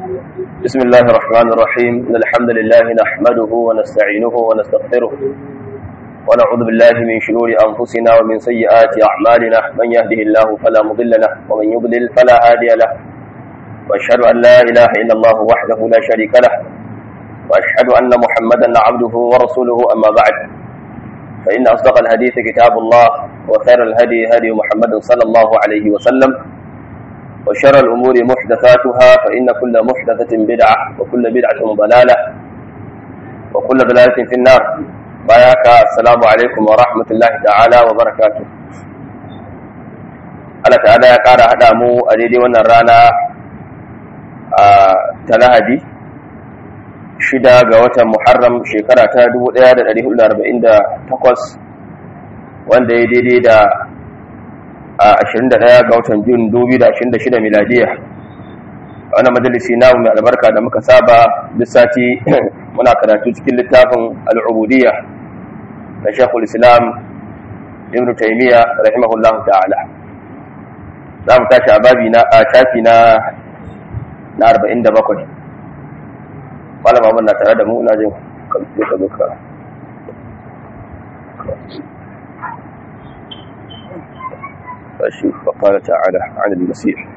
بسم الله الرحمن الرحيم إن الحمد لله نحمده ونستعينه ونستغفره ونعوذ بالله من شرور أنفسنا ومن سيئات أعمالنا من يهده الله فلا مضل له ومن يضلل فلا هادي له وأشهد أن لا إله إلا الله وحده لا شريك له وأشهد أن محمدا عبده ورسوله أما بعد فإن أصدق الحديث كتاب الله وخير الهدي هدي محمد صلى الله عليه وسلم وشر الأمور محدثاتها فإن كل محدثة بدعة وكل بدعة ضلالة وكل ضلالة في النار باياك السلام عليكم ورحمة الله تعالى وبركاته Allah ta'ala ya ƙara haɗa mu a daidai wannan rana ta lahadi shida ga watan Muharram shekara ta 1448 wanda ya daidai da a 21 ga watan Jun 2026 miladiya wannan majalisi namu mai albarka da muka saba lissati muna karatu cikin littafin al'ubudiyya na Sheikhul Islam Ibn Taymiyyah rahimahullahu ta'ala za mu tashi a babi na a shafi na na 47 malama mun na tare da mu ina jin ka zo ka أشوف فقال تعالى عن المسيح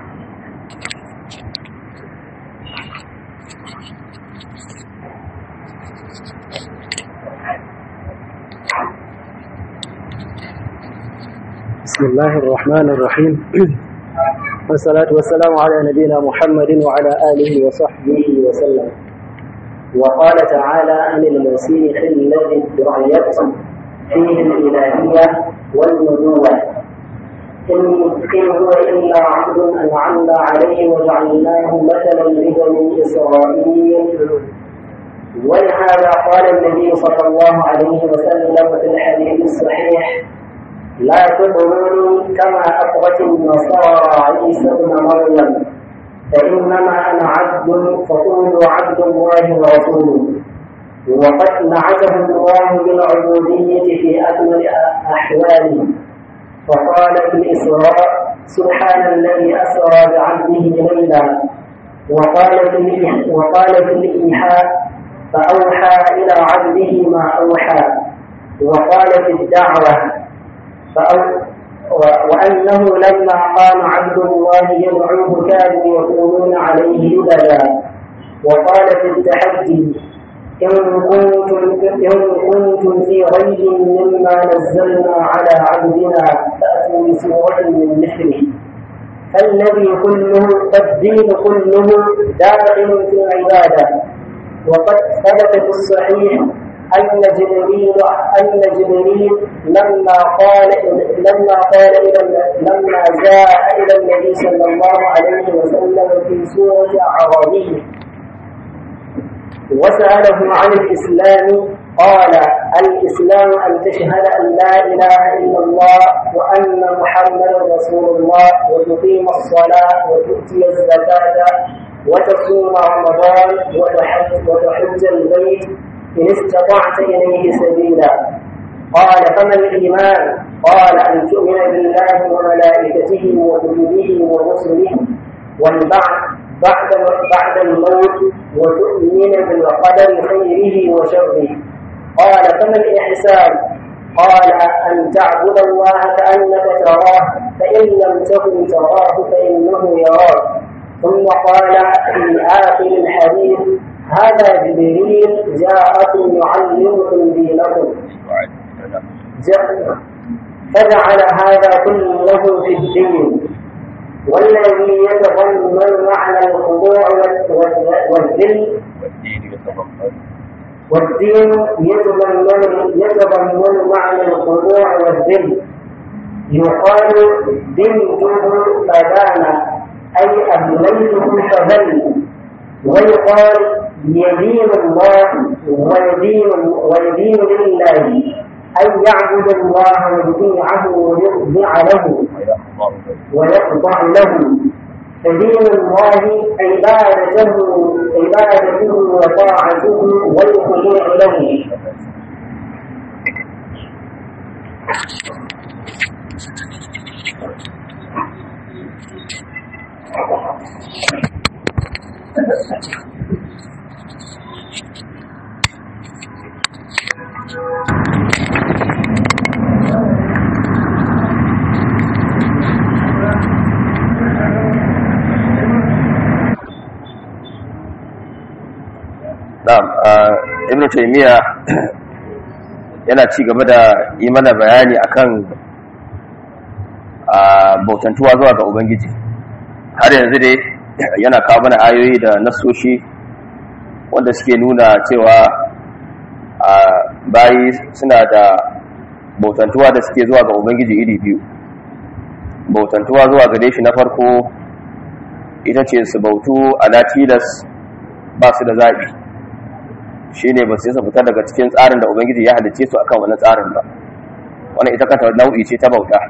بسم الله الرحمن الرحيم والصلاة والسلام على نبينا محمد وعلى آله وصحبه وسلم وقال تعالى عن المسيح الذي ادعيت فيه الإلهية والنبوة إن هو إلا عبد أنعمنا عليه وجعلناه مثلا لبني إسرائيل ولهذا قال النبي صلى الله عليه وسلم في الحديث الصحيح لا تطروني كما أطغت النصارى عيسى ابن مريم فإنما أنا عبد فقولوا عبد الله ورسوله وقد نعته الله بالعبودية في أكمل أحواله فقال في الإسراء سبحان الذي أسرى بعبده ليلا وقال في وقال في الإيحاء فأوحى إلى عبده ما أوحى وقال في الدعوة فأو وأنه لما قام عبد الله يدعوه كانوا يكونون عليه لبدا وقال في التحدي إن كنتم إن كنتم في ريب مما نزلنا على عبدنا فأتوا بسورة من مثله فالذي كله فالدين كله داخل في العبادة وقد ثبت في الصحيح أن جبريل أن جبريل لما قال لما قال إلى لما جاء إلى النبي صلى الله عليه وسلم في سورة عربية وسأله عن الإسلام قال الإسلام أن تشهد أن لا إله إلا الله وأن محمدا رسول الله وتقيم الصلاة وتؤتي الزكاة وتصوم رمضان وتحج, وتحج البيت إن استطعت إليه سبيلا قال فما الإيمان قال أن تؤمن بالله وملائكته وكتبه ورسله والبعث بعد بعد الموت وتؤمن بالقدر خيره وشره قال فما الإحسان قال أن تعبد الله كأنك تراه فإن لم تكن تراه فإنه يراك ثم قال في آخر الحديث هذا جبريل جاءكم يعلمكم دينكم فجعل هذا كله في الدين والذي يتضمن معنى الخضوع والذل والدين يتضمن يتضمن معنى الخضوع والذل يقال دنته فبان أي أبليته فبل ويقال يدين الله ويدين ويدين لله أن يعبد الله ويطيعه ويخضع له ويخضع له فدين الله عبادته عبادته وطاعته والخضوع له taimiya yana ci gaba da yi mana bayani akan bautantuwa zuwa ga ubangiji har yanzu dai yana kawo mana ayoyi da nasoshi wanda suke nuna cewa bayi suna da bautantuwa da suke zuwa ga ubangiji iri biyu bautantuwa zuwa gare shi na farko ita ce su bautu ala tilas ba su da zaɓi shi ne ba su yasa fita daga cikin tsarin da ubangiji ya halice su akan wani tsarin ba wani ita kanta nau'i ce ta bauta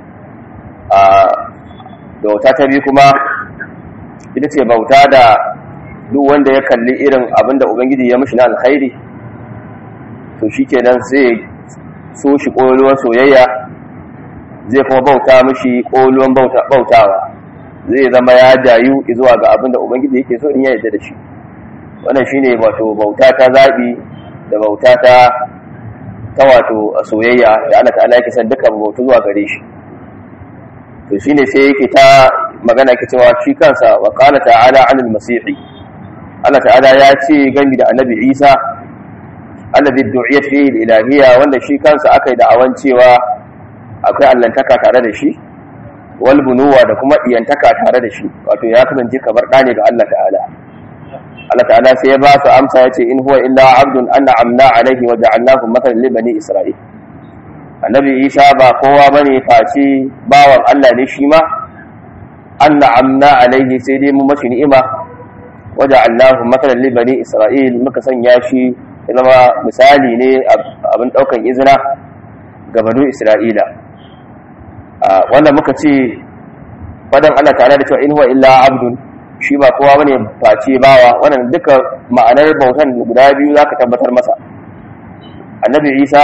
bauta ta biyu kuma ita ce bauta da duk wanda ya kalli irin abin da ubangiji ya mishi na alkhairi to shi kenan sai so shi ƙoluwar soyayya zai kuma bauta mishi ƙoluwan bautawa zai zama ya jayu zuwa ga abin da ubangiji yake so in ya yarda da shi wannan shine wato bauta ta zabi da bauta ta ta wato soyayya da Allah ta'ala yake san duka bautu zuwa gare shi to shine sai yake ta magana yake cewa shi kansa wa qala ta'ala 'anil masihi Allah ta'ala ya ce gami da annabi Isa alladhi du'iyat fihi al-ilahiyya wanda shi kansa akai da'awan cewa akwai allantaka tare da shi wal bunuwa da kuma iyantaka tare da shi wato ya kasance kamar ɗa ne ga Allah ta'ala Allah ta'ala sai ya ba su amsa ya ce in huwa illa abdun an'amna alaihi wa ja'alnahu mathalan li bani isra'il annabi Isa ba kowa bane face bawan Allah ne shi ma an'amna alaihi sai dai mu mashi ni'ima wa ja'alnahu mathalan li bani isra'il muka sanya shi ya zama misali ne abin daukan izina ga banu isra'ila wannan muka ce fadan Allah ta'ala da cewa in huwa illa abdun shi ba kowa bane face bawa wannan duka ma'anar bautan guda biyu zaka tabbatar masa annabi Isa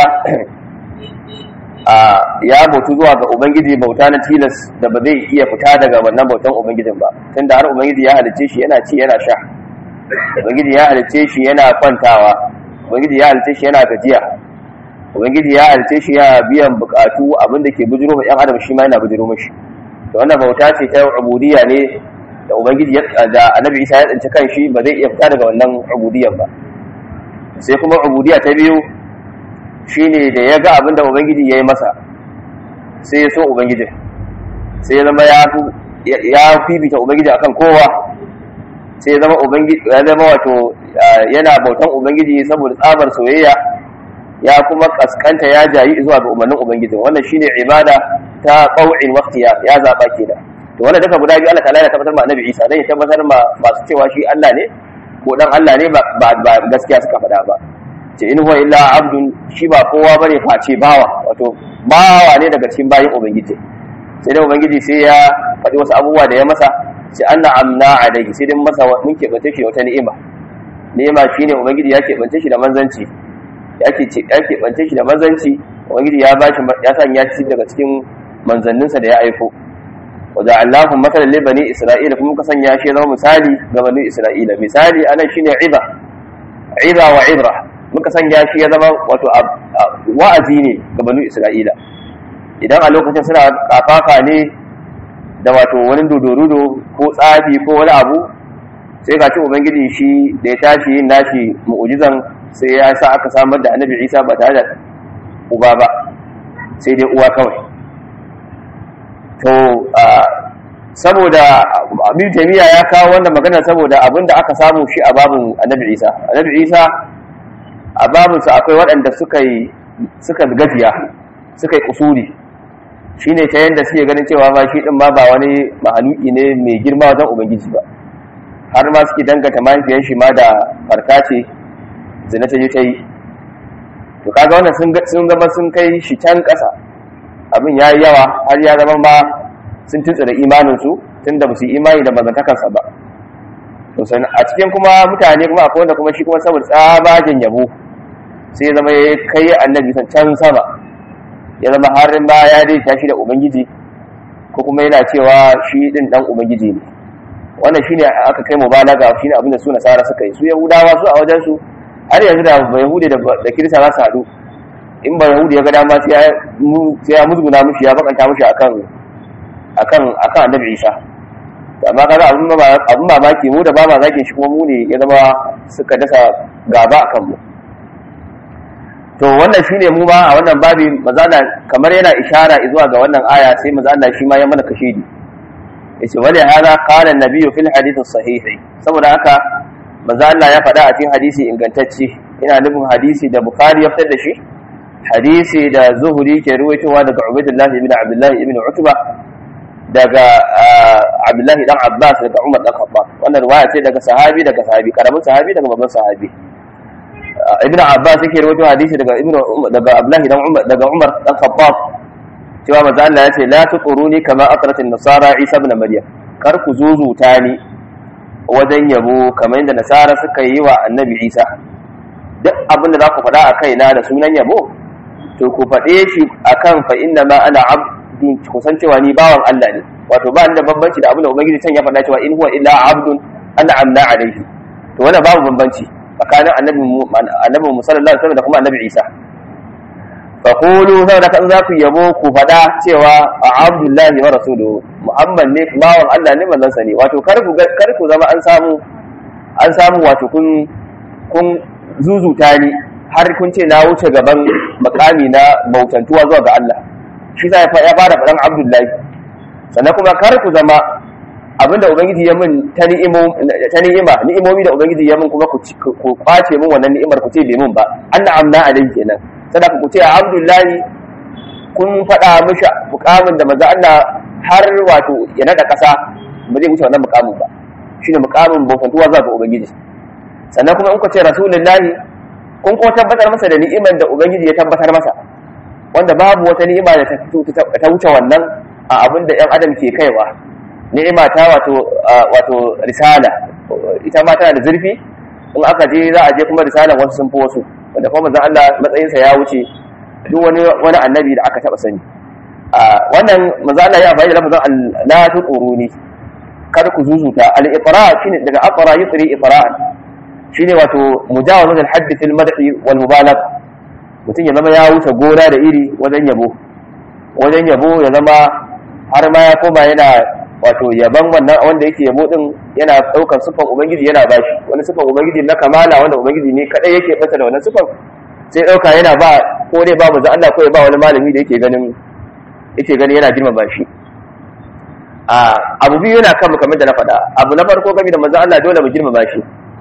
ya bautu zuwa ga ubangiji bauta na tilas da ba zai iya fita daga wannan bautan ubangijin ba tunda har ubangiji ya halicce shi yana ci yana sha ubangiji ya halicce shi yana kwantawa ubangiji ya halicce shi yana gajiya ubangiji ya halice shi ya biyan bukatu abinda ke bujiro ma yan adam shi ma yana bujiro mashi to wannan bauta ce ta ubudiyya ne da ubangiji da annabi isa ya tsinci kan shi ba zai iya fita daga wannan ubudiyyan ba sai kuma ubudiyya ta biyu shine da ya ga abinda ubangiji ya yi masa sai ya so ubangiji sai ya zama ya fifita ubangiji akan kowa sai ya zama ubangiji ya zama wato yana bautan ubangiji saboda tsabar soyayya ya kuma kaskanta ya jayi zuwa ga umarnin ubangiji wannan shine ibada ta qaw'in waqtiya ya zaba kenan to wannan duka guda biyu Allah ta'ala ya tabbatar ma annabi Isa dan ya tabbatar ma masu cewa shi Allah ne ko dan Allah ne ba ba gaskiya suka faɗa ba ce in huwa illa abdun shi ba kowa bane face bawa wato bawa ne daga cikin bayin ubangiji sai dai ubangiji sai ya faɗi wasu abubuwa da ya masa sai anna amna alaihi sai dai masa mun keɓance shi wata ni'ima ni'ima shine ubangiji ya keɓance shi da manzanci ya keɓance shi da manzanci ubangiji ya bashi ya sanya shi daga cikin manzanninsa da ya aiko wa ja'alnahu matalan li bani isra'ila kuma muka sanya shi zama misali ga bani isra'ila misali anan shine iba iba wa ibra muka sanya shi ya zama wato wa'azi ne ga bani isra'ila idan a lokacin suna kafafa ne da wato wani dodorudo ko tsafi ko wani abu sai ga ci ubangiji shi da ya tashi yin nashi mu'ujizan sai ya sa aka samar da annabi isa ba tare da uba ba sai dai uwa kawai to saboda abin taimiyya ya kawo wannan magana saboda abin da aka samu shi a babin annabi isa annabi isa a babinsa akwai waɗanda suka yi suka gajiya suka yi kusuri shi ne ta yadda suke ganin cewa ma shi ɗin ma ba wani mahaluki ne mai girma wajen ubangiji ba har ma suke danganta mahaifiyar shi ma da farka ce zina ta je ta yi to kaga wannan sun zama sun kai shi can ƙasa abin ya yi yawa har ya zama ma sun tuntsura imaninsu tun da ba su yi imani da mazantakarsa ba to a cikin kuma mutane kuma akwai wanda kuma shi kuma saboda tsabagen yabo sai ya zama ya kai annabi san can sama ya zama har ba ya dai tashi da ubangiji ko kuma yana cewa shi din dan ubangiji ne wannan shine aka kai mubalaga shine abin da su nasara suka yi su yahudawa su a wajen su har yanzu da ba yahudi da kirista za su haɗu in ba yahudi ya ga dama sai ya musguna mushi ya bakanta mushi akan akan akan annabi isa amma kaga abin abin mamaki mu da ba ma zage shi kuma mu ne ya zama suka dasa gaba akan mu to wannan shine mu ba a wannan babi mazala kamar yana ishara zuwa ga wannan aya sai mazala shi ma ya mana kashidi yace wali hada qala an-nabiy fil hadith as-sahih saboda haka manzo Allah ya faɗa a cikin hadisi ingantacce ina nufin hadisi da bukhari ya fitar da shi hadisi da zuhuri ke ruwaitowa daga ubaidullah ibn abdullah ibn utba daga abdullahi dan abbas daga umar dan khattab wannan riwaya ce daga sahabi daga sahabi karamin sahabi daga babban sahabi ibn abbas yake rawaito hadisi daga ibn daga abdullahi dan umar daga umar dan khattab cewa manzo Allah ya ce la tuquruni kama aqrat an-nasara isa ibn maryam kar ku zuzuta ni wajen yabo kamar yadda nasara suka yi wa annabi isa duk abin da za ku faɗa a kaina da sunan yabo to ku faɗe shi akan fa inna ma ana abdun kusan cewa ni bawan Allah ne wato ba ni da bambanci da abin da ubangiji can ya faɗa cewa in huwa illa abdun ana amna alaihi to wannan babu bambanci tsakanin annabi annabi sallallahu alaihi wasallam da kuma annabi Isa fa qulu saboda kan za ku yabo ku faɗa cewa a abdullahi wa rasuluhu muhammad ne bawan Allah ne manzon sa ne wato kar ku kar ku zama an samu an samu wato kun kun zuzuta ni har kun ce na wuce gaban makami na bautantuwa zuwa ga Allah shi sa ya fara faɗan abdullahi sannan kuma kar ku zama abinda ubangiji ya min ta ni'ima ni'imomi da ubangiji ya min kuma ku kwace min wannan ni'imar ku ce bai min ba Allah amna alai kenan sadaka ku ce abdullahi kun faɗa mishi mukamin da maza Allah har wato ya nada ƙasa ba zai wuce wannan mukamin ba shine mukamin bautantuwa zuwa ga ubangiji sannan kuma in ku ce rasulullahi kun ko tabbatar masa da ni'imar da ubangiji ya tabbatar masa wanda babu wata ni'ima da ta wuce wannan a abin da ‘yan adam ke kaiwa ni'ima ta wato wato risala ita ma tana da zurfi in aka je za a je kuma risala wasu sun fi wasu wanda kuma manzon Allah matsayinsa ya wuce duk wani wani annabi da aka taba sani wannan manzon Allah ya amfani da lafazin la tuquruni kada ku zuzuta al-iqra shine daga aqra yusri iqra'an shine wato mujawazat al-hadd fil madhi wal mubalagha mutum ya zama ya wuce gona da iri wajen yabo wajen yabo ya zama har ma ya koma yana wato yaban wannan wanda yake yabo din yana daukar sifan ubangiji yana bashi wani sifan ubangiji na kamala wanda ubangiji ne kadai yake fata da wannan sifan sai dauka yana ba ko dai ba manzo Allah ko ya ba wani malami da yake ganin yake gani yana girmama shi a abu biyu yana kan kamar da na faɗa abu na farko game da manzo Allah dole mu girmama shi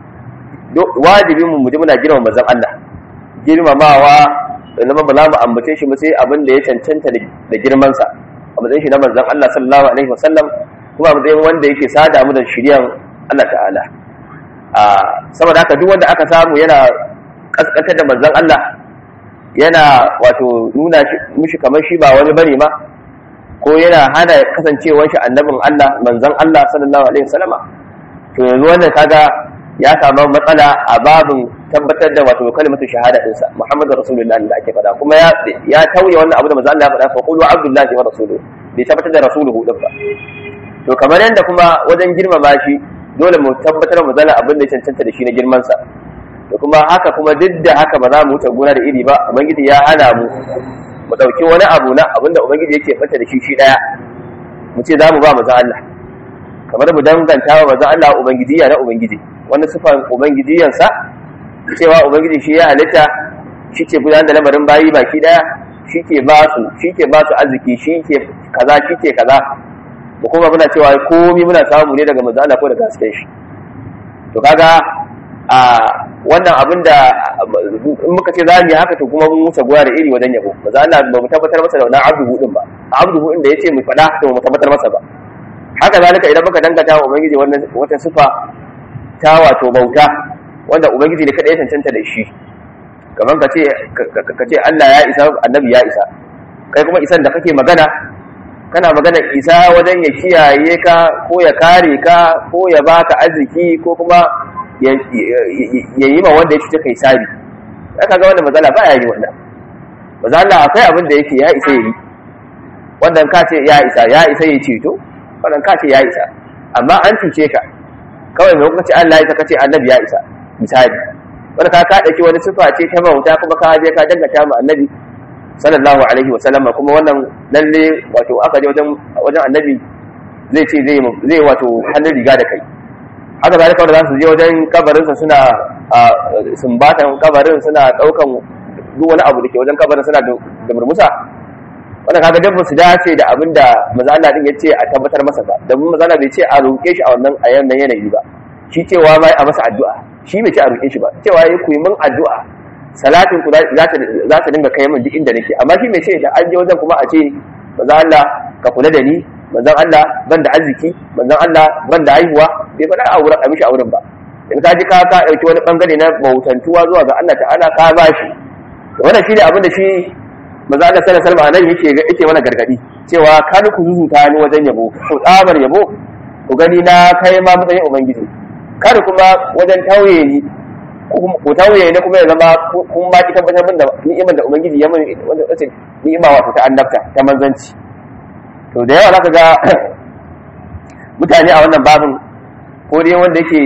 wajibin mu mu ji muna girmama manzon Allah girmamawa zama ba za mu ambace shi ba sai abin da ya cancanta da girmansa a matsayin shi na manzon Allah sallallahu alaihi wasallam kuma a matsayin wanda yake sada mu da shiryan Allah ta'ala a saboda haka duk wanda aka samu yana kaskantar da manzon Allah yana wato nuna mishi kamar shi ba wani bane ma ko yana hana kasancewar shi annabin Allah manzon Allah sallallahu alaihi wasallama to yanzu wannan kaga ya samu matsala a babin tabbatar da wato kalimatu shahada ɗinsa Muhammadu Rasulullahi da ake faɗa kuma ya ya tauye wannan abu da manzo Allah ya faɗa fa qulu abdullahi wa rasuluhu bai tabbatar da rasuluhu din ba to kamar yanda kuma wajen girmama shi dole mu tabbatar mu zala abin da ya cancanta da shi na girman sa to kuma haka kuma duk da haka ba za mu wuce gona da iri ba ubangiji ya hana mu mu dauki wani abu na abin da ubangiji yake fata da shi shi daya mu ce za mu ba manzo Allah kamar mu danganta wa manzo Allah ubangijiya na ubangiji wani sifan ubangijiyansa cewa ubangiji shi ya halitta shi ke gudanar da lamarin bayi baki daya shi ke ba su shi ke ba su arziki shi ke kaza shi ke kaza mu kuma muna cewa komi muna samu ne daga manzo Allah ko daga hasken shi to kaga a wannan abin da in muka ce za mu yi haka to kuma mun wuce goya da iri wajen yabo manzo Allah ba mu tabbatar masa da wannan abdu din ba abdu din da yace mu faɗa to mu tabbatar masa ba haka zalika idan muka dangata wa ubangiji wannan wata sifa ta wato bauta wanda ubangiji ne kada ya cancanta da shi kamar ka ce ka ce Allah ya isa annabi ya isa kai kuma isan da kake magana kana magana isa wajen ya kiyaye ka ko ya kare ka ko ya baka arziki ko kuma ya yi ma wanda ya cuce kai sabi aka ga wannan matsala ba ya yi wannan maza Allah akwai abin da yake ya isa yi wannan ka ce ya isa ya isa ya ceto wannan ka ce ya isa amma an cuce ka kawai mai kuma ce Allah ya isa kace annabi ya isa misali wanda ka ka dauki wani sifa ce ta bauta kuma ka je ka dangata mu annabi sallallahu alaihi wa sallama kuma wannan lalle wato aka je wajen wajen annabi zai ce zai zai wato hannun riga da kai haka zalika wanda za su je wajen kabarinsa suna sumbatan kabarin suna daukan duk wani abu da ke wajen kabarin suna da murmusa wannan kaga dan su dace da abin da manzo Allah din yace a tabbatar masa ba da mun manzo Allah bai ce a roƙe shi a wannan a yannan yanayi ba shi cewa mai a masa addu'a shi bai ce a roƙe shi ba cewa yayi ku yi min addu'a salatin ku za ta za ta dinga kai min duk inda nake amma shi bai ce da an je wajen kuma a ce manzo Allah ka kula da ni manzon Allah ban da arziki manzon Allah ban da haihuwa bai faɗa a wurin a mishi a wurin ba in ka ji ka ka ɗauki wani bangare na bautantuwa zuwa ga Allah ta'ala ka ba shi wannan shi ne abin da shi manzo Allah sallallahu alaihi wasallam nan yake yake mana gargadi cewa kan ku zuzuta ni wajen yabo ku tsabar yabo ku gani na kai ma matsayin ubangiji kada kuma wajen tauye ni ku tauye ni kuma ya zama kun ma ki tabbatar min da ni'imar da ubangiji ya mun wanda wace ni'ima wato ta annabta ta manzanci to da yawa zaka ga mutane a wannan babin ko dai wanda yake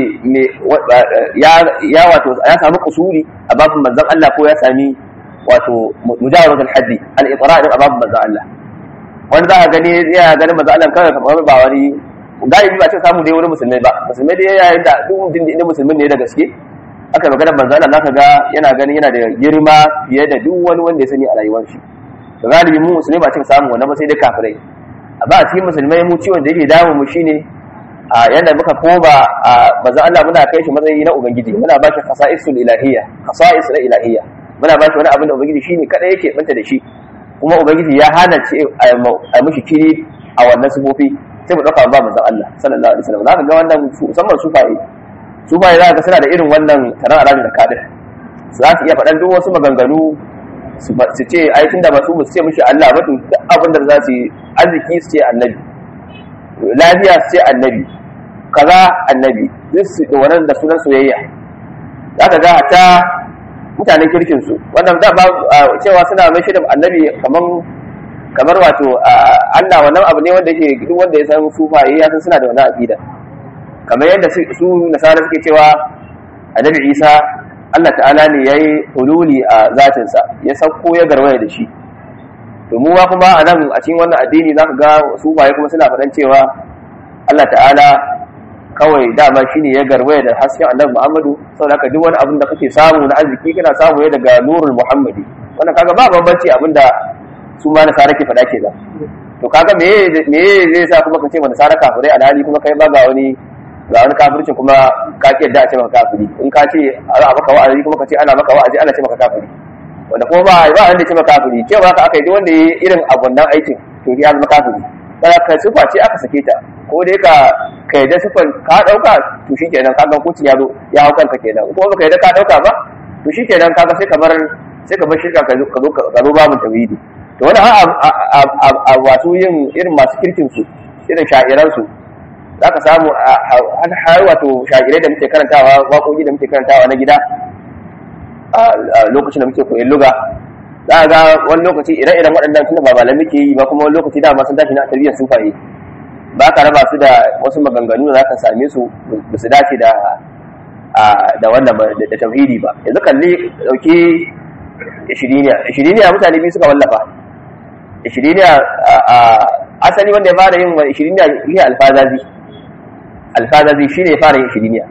ya wato ya samu kusuri a babin manzon Allah ko ya sami wato mujawazatul haddi al-iqra' din abab manzo Allah wanda za ka gani ya ganin manzo Allah kawai kamar ba wani galibi ba ce samu dai wani musulmai ba musulmai dai yayin da duk mutum da musulmin ne da gaske aka magana manzo Allah zaka ga yana ganin yana da girma fiye da duk wani wanda ya sani a rayuwar shi to galibi mu musulmai ba ce samu wannan ba sai dai kafirai amma a cikin musulmai mu ciwon da yake damu mu shine a yanda muka koba a manzo Allah muna kai shi matsayi na ubangiji muna ba shi khasa'isul ilahiyya khasa'is na ilahiyya muna ba shi wani abin da ubangiji shine kada yake banta da shi kuma ubangiji ya hana ce a mishi kiri a wannan sufofi sai mu dauka ba manzon Allah sallallahu alaihi wasallam zaka ga wannan musamman sufaye sufaye zaka ga suna da irin wannan taron alaji da kadir za su iya faɗan duk wasu maganganu su ce ai tunda ba su ce mishi Allah ba to duk abin da za su yi arziki su ce annabi lafiya su ce annabi kaza annabi duk su wannan da sunan soyayya zaka ga ta mutanen kirkinsu wannan da ba cewa suna mai shirin annabi kaman kamar wato Allah wannan abu ne wanda yake duk wanda ya san sufaye ya san suna da wannan aqida kamar yadda su nasara suke cewa annabi Isa Allah ta'ala ne yayi hululi a zatin sa ya sauko ya garwaya da shi to mu ma kuma a nan a cikin wannan addini zaka ga sufaye kuma suna faɗan cewa Allah ta'ala kawai dama shine ya garwaya da hasken annabi Muhammadu saboda haka duk wani abin da kake samu na arziki kana samu ne daga nurul Muhammadi wannan kaga ba bambanci abin da su ma na sara ke faɗa ke da to kaga me me zai sa kuma ka ce mana sara kafirai alhali kuma kai ba ga wani ga wani kafircin kuma ka ki yadda a ce maka kafiri in ka ce a maka wa'azi kuma ka ce ana maka wa'azi ana ce maka kafiri wanda kuma ba ba wanda ce maka kafiri cewa ka aka yi duk wanda ya irin abun nan aikin to ya zama kafiri kada ka sufa ce aka sake ta ko dai ka ka yadda sufan ka dauka to shikenan kaga hukuncin ya zo ya hau kanka kenan ko baka yadda ka dauka ba to shikenan kaga sai ka bar sai ka bar shirka ka zo ka zo babin tauhidi to wani a wasu yin irin masu kirkin su irin sha'iran su zaka samu har wato sha'irai da muke karantawa waƙoƙi da muke karantawa na gida a lokacin da muke koyon luga za ga wani lokaci ire-iren waɗannan tunda ba malamai ke yi ba kuma wani lokaci dama sun tashi na tarbiyyar sufaye ba ka raba su da wasu maganganu da za ka same su ba su dace da da wannan da tauhidi ba yanzu kalli dauki ishiriniya ishiriniya mutane biyu suka wallafa ishiriniya asali wanda ya fara yin wa ishiriniya shi alfazazi alfazazi shi ne ya fara yin ishiriniya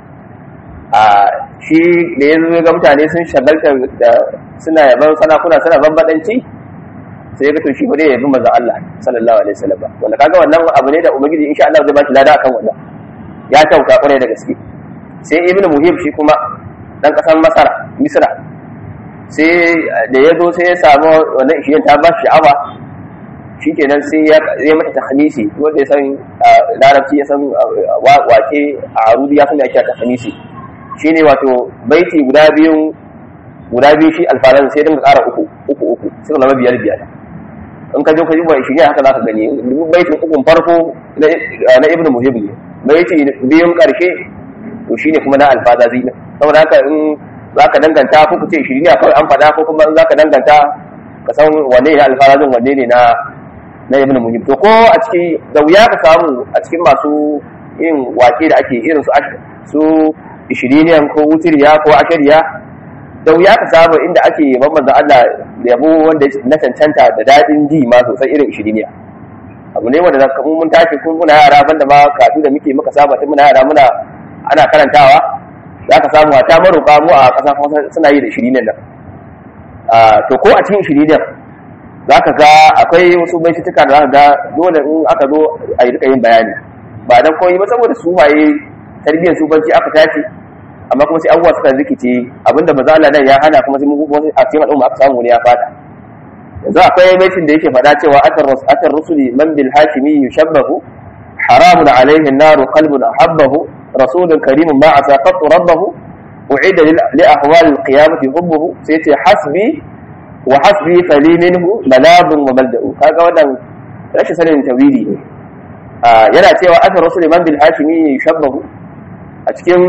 shi da ya zo ga mutane sun shagalta da suna yaban sanakuna suna bambadanci sai ya ga to shi ba dai yabi manzon Allah sallallahu alaihi wasallam wanda kaga wannan abu ne da ubangiji insha Allah zai ba shi lada akan wannan ya tauka kwarai da gaske sai ibnu muhib shi kuma dan kasar masar misra sai da ya zo sai ya samu wannan ishiyan ta ba shi sha'awa shikenan sai ya mata tahmisi wanda ya san larabci ya san wake a arudi ya san ya kira tahmisi shine wato baiti guda biyun guda biyu shi alfaran sai dinga ƙara uku uku uku suka zama biyar biyar in ka je ka duba shi ne haka za ka gani baitin ukun farko na ibn muhib ne baiti biyun ƙarshe to shine kuma na alfazazi ne saboda haka in za ka danganta ko ku ce shi ne kawai an faɗa ko kuma in za ka danganta ka san wanne ne alfazazin wanne ne na na ibn muhib to ko a ciki da wuya ka samu a cikin masu yin wake da ake irin su su ishiriniyan ko wutiriya ko ashariya da wuya ka samu inda ake yaban manzon Allah da yabo wanda na cancanta da daɗin ji ma sosai irin ishiriniya abu ne wanda zaka mun tashi kun muna yara banda ma kafin da muke muka saba tun muna yara muna ana karantawa za ka samu ta maroka mu a ƙasa suna yi da ishiriniyan nan to ko a cikin shiridin za ka ga akwai wasu baitutuka da za ka ga dole in aka zo a yi rika yin bayani ba dan koyi ba saboda su waye tarbiyyar sufanci aka tashi amma kuma sai abubuwa suka rikice abinda maza Allah nan ya hana kuma sai mu a cikin al'umma aka samu ne ya fada yanzu akwai baitin da yake faɗa cewa atar rusuli man bil hashimi yushabbahu haramun alaihi naru qalbun ahabbahu rasulun karimun ma asa qattu rabbahu u'ida li ahwal al qiyamati hubbuhu sai yace hasbi wa hasbi fali minhu malabun wa malda'u kaga wannan rashin sanin tawili ne yana cewa atar rusuli man bil hashimi yushabbahu a cikin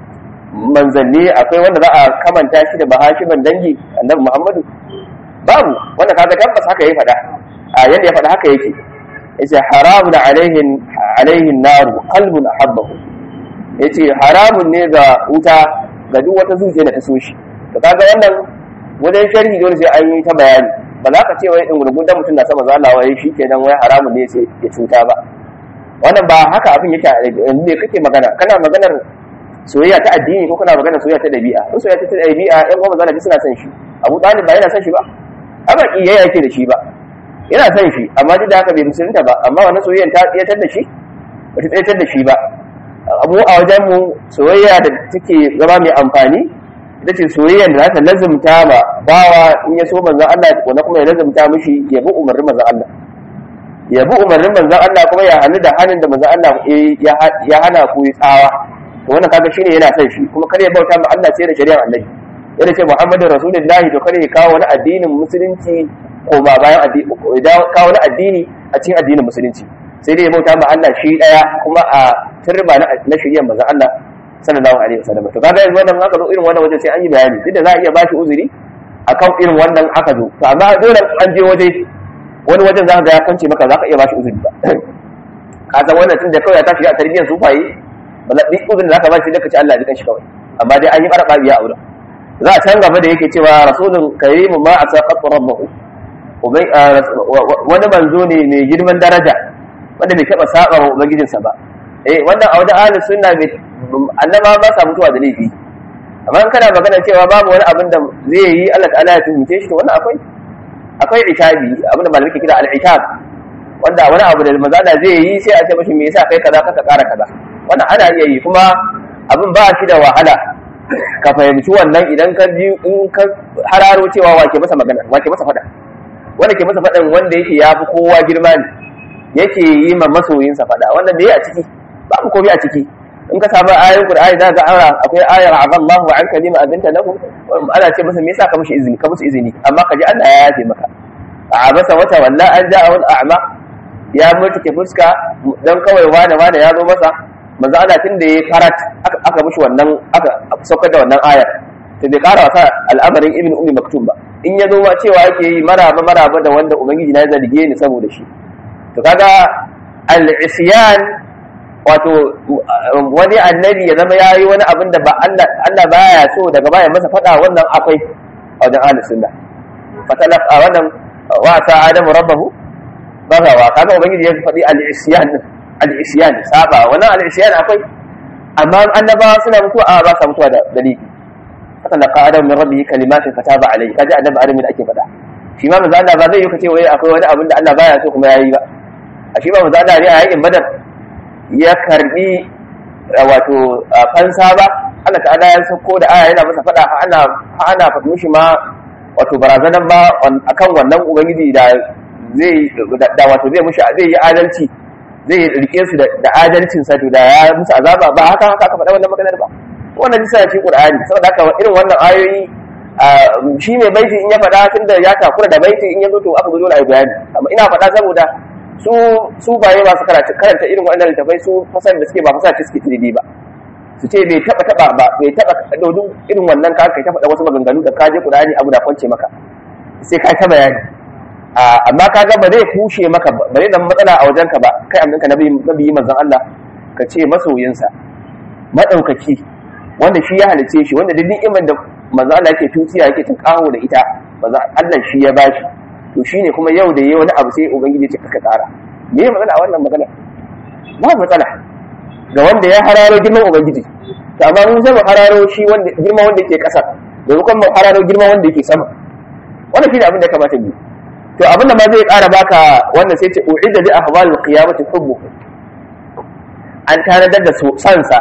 manzanni akwai wanda za a kamanta shi da bahashiman dangi annabi muhammadu babu wanda kaga tabbas haka ya faɗa a yadda ya faɗa haka yake yace haramun alaihin alaihin naru qalbun ahabbahu yace haramun ne ga wuta ga duk wata zuciya da ta so shi to kaga wannan wajen sharhi dole sai an yi ta bayani ba za ka ce wai in gurgurdan mutum na sama zalla wai shi kenan wai haramun ne sai ya cuta ba wannan ba haka abin yake a ne kake magana kana maganar soyayya ta addini ko kana maganar soyayya ta dabi'a in soyayya ta dabi'a yan uwa manzala suna son shi Abu Talib ba yana son shi ba amma kiyayya yake da shi ba yana son shi amma duk da haka bai musulunta ba amma wannan soyayyan ta tsayatar da shi ba ta tsayatar da shi ba abu a wajen mu soyayya da take zama mai amfani ita ce soyayyan da za ta lazumta ma bawa in ya so manzon Allah ko kuma ya lazumta mishi ya bi umarnin manzon Allah ya bi umarnin manzon Allah kuma ya hannu da hannun da manzon Allah ya hana ku yi tsawa to wannan kaga shine yana son shi kuma kar ya bauta ma Allah sai da shari'ar Annabi yana ce Muhammadu Rasulullahi to kar ya kawo wani addinin musulunci ko ba bayan addini kawo wani addini a cikin addinin musulunci sai dai ya bauta ma Allah shi daya kuma a turba na shari'ar manzon Allah sallallahu alaihi wasallam to kaga yanzu wannan aka zo irin wannan wajen sai an yi bayani duk da za a iya bashi uzuri akan irin wannan aka zo to amma dole an je waje wani wajen za ka ga ya kance maka za ka iya bashi uzuri ba ka san wannan tun da kawai ta shiga a tarbiyyar sufaye ba za duk uzurin da za ka bashi da ka ci Allah ya shi kawai amma dai an yi barba biya a wurin za a can gaba da yake cewa rasulun karimu ma a saqat rabbahu wani manzo ne mai girman daraja wanda bai taba saba wa ubangijinsa ba eh wannan a wajen ahlus sunna bai annaba ba sa mutuwa da laifi amma in kana magana cewa babu wani abin da zai yi Allah ta'ala ya tuhunce shi to wannan akwai akwai itabi abin da malamai ke kira al-itab wanda wani abu da manzo Allah zai yi sai a ce mashi me yasa kai kaza ka kara kaza wannan ana iya yi kuma abin ba shi da wahala ka fahimci wannan idan ka ji in ka hararo cewa wake masa magana wake masa fada wanda ke masa fadan wanda yake ya fi kowa girma ne yake yi ma masoyinsa fada wannan me a ciki babu komai a ciki in ka samu ayoyin Qur'ani za ga ara akwai ayar azallahu an kalima azinta lahu ana ce masa me yasa ka mushi izini ka musu izini amma ka ji Allah ya yafe maka a masa wata walla an ja'a wal a'ma ya mutu ke fuska dan kawai wane wane ya zo masa manzo Allah tun da ya farat aka mushi wannan aka saukar da wannan ayar to bai kara wasa al'amarin ibn ummi maktum ba in ya zo ma cewa yake yi maraba maraba da wanda ubangiji na zarge ni saboda shi to kaga al-isyan wato wani annabi ya zama yayi wani abin da ba Allah Allah baya so daga baya masa fada wannan akwai a wajen ahlus sunna fatalaq a wannan wa ta adamu rabbahu bagawa kaga ubangiji ya faɗi al-isyan al-isyan saba wannan al-isyan akwai amma annabawa suna mutuwa a ba sa mutuwa da dalili fatalaqa adamu min rabbihi kalimatin fataba alayhi kaji annabi adamu da ake faɗa shi ma manzo Allah ba zai yi kace wai akwai wani abin da Allah baya so kuma yayi ba a shi ma manzo Allah ne a yakin badar ya karbi wato fansa ba Allah ta'ala ya sako da aya yana masa fada ana ana fadi mishi ma wato barazanan ba akan wannan ubangiji da zai da wato zai mushi zai yi adalci zai rike su da adalcin sa da ya musu azaba ba haka haka aka faɗa wannan maganar ba wannan bisa cikin Qur'ani saboda haka irin wannan ayoyi shi mai baiti in ya faɗa tunda ya takura da baiti in ya zo to aka zo dole a yi bayani amma ina faɗa saboda su su baye masu karanta karanta irin waɗannan littafai su fasar da suke ba fasar ce suke tiridi ba su ce bai taba taba ba bai taba dodon irin wannan ka kai ta faɗa wasu maganganu da kaje Qur'ani abu da kwance maka sai ka ta bayani amma kaga ba zai kushe maka ba zai zama matsala a wajenka ba kai aminka nabi nabi manzon Allah ka ce masoyinsa madaukaki wanda shi ya halice shi wanda duk ni'imar da manzon Allah yake tutiya yake tunkaho da ita manzon Allah shi ya bashi to shine kuma yau da yayi wani abu sai ubangiji ya ce ka kara me ya matsala a wannan magana ba matsala ga wanda ya hararo girman ubangiji to amma mun sai mu hararo shi wanda girman wanda yake kasa da kuma mu hararo girman wanda yake sama wannan shine abin da ya kamata mu to abin da ma zai ƙara baka wannan sai ce u'idda li ahwal qiyamati hubbu an tanadar da sansa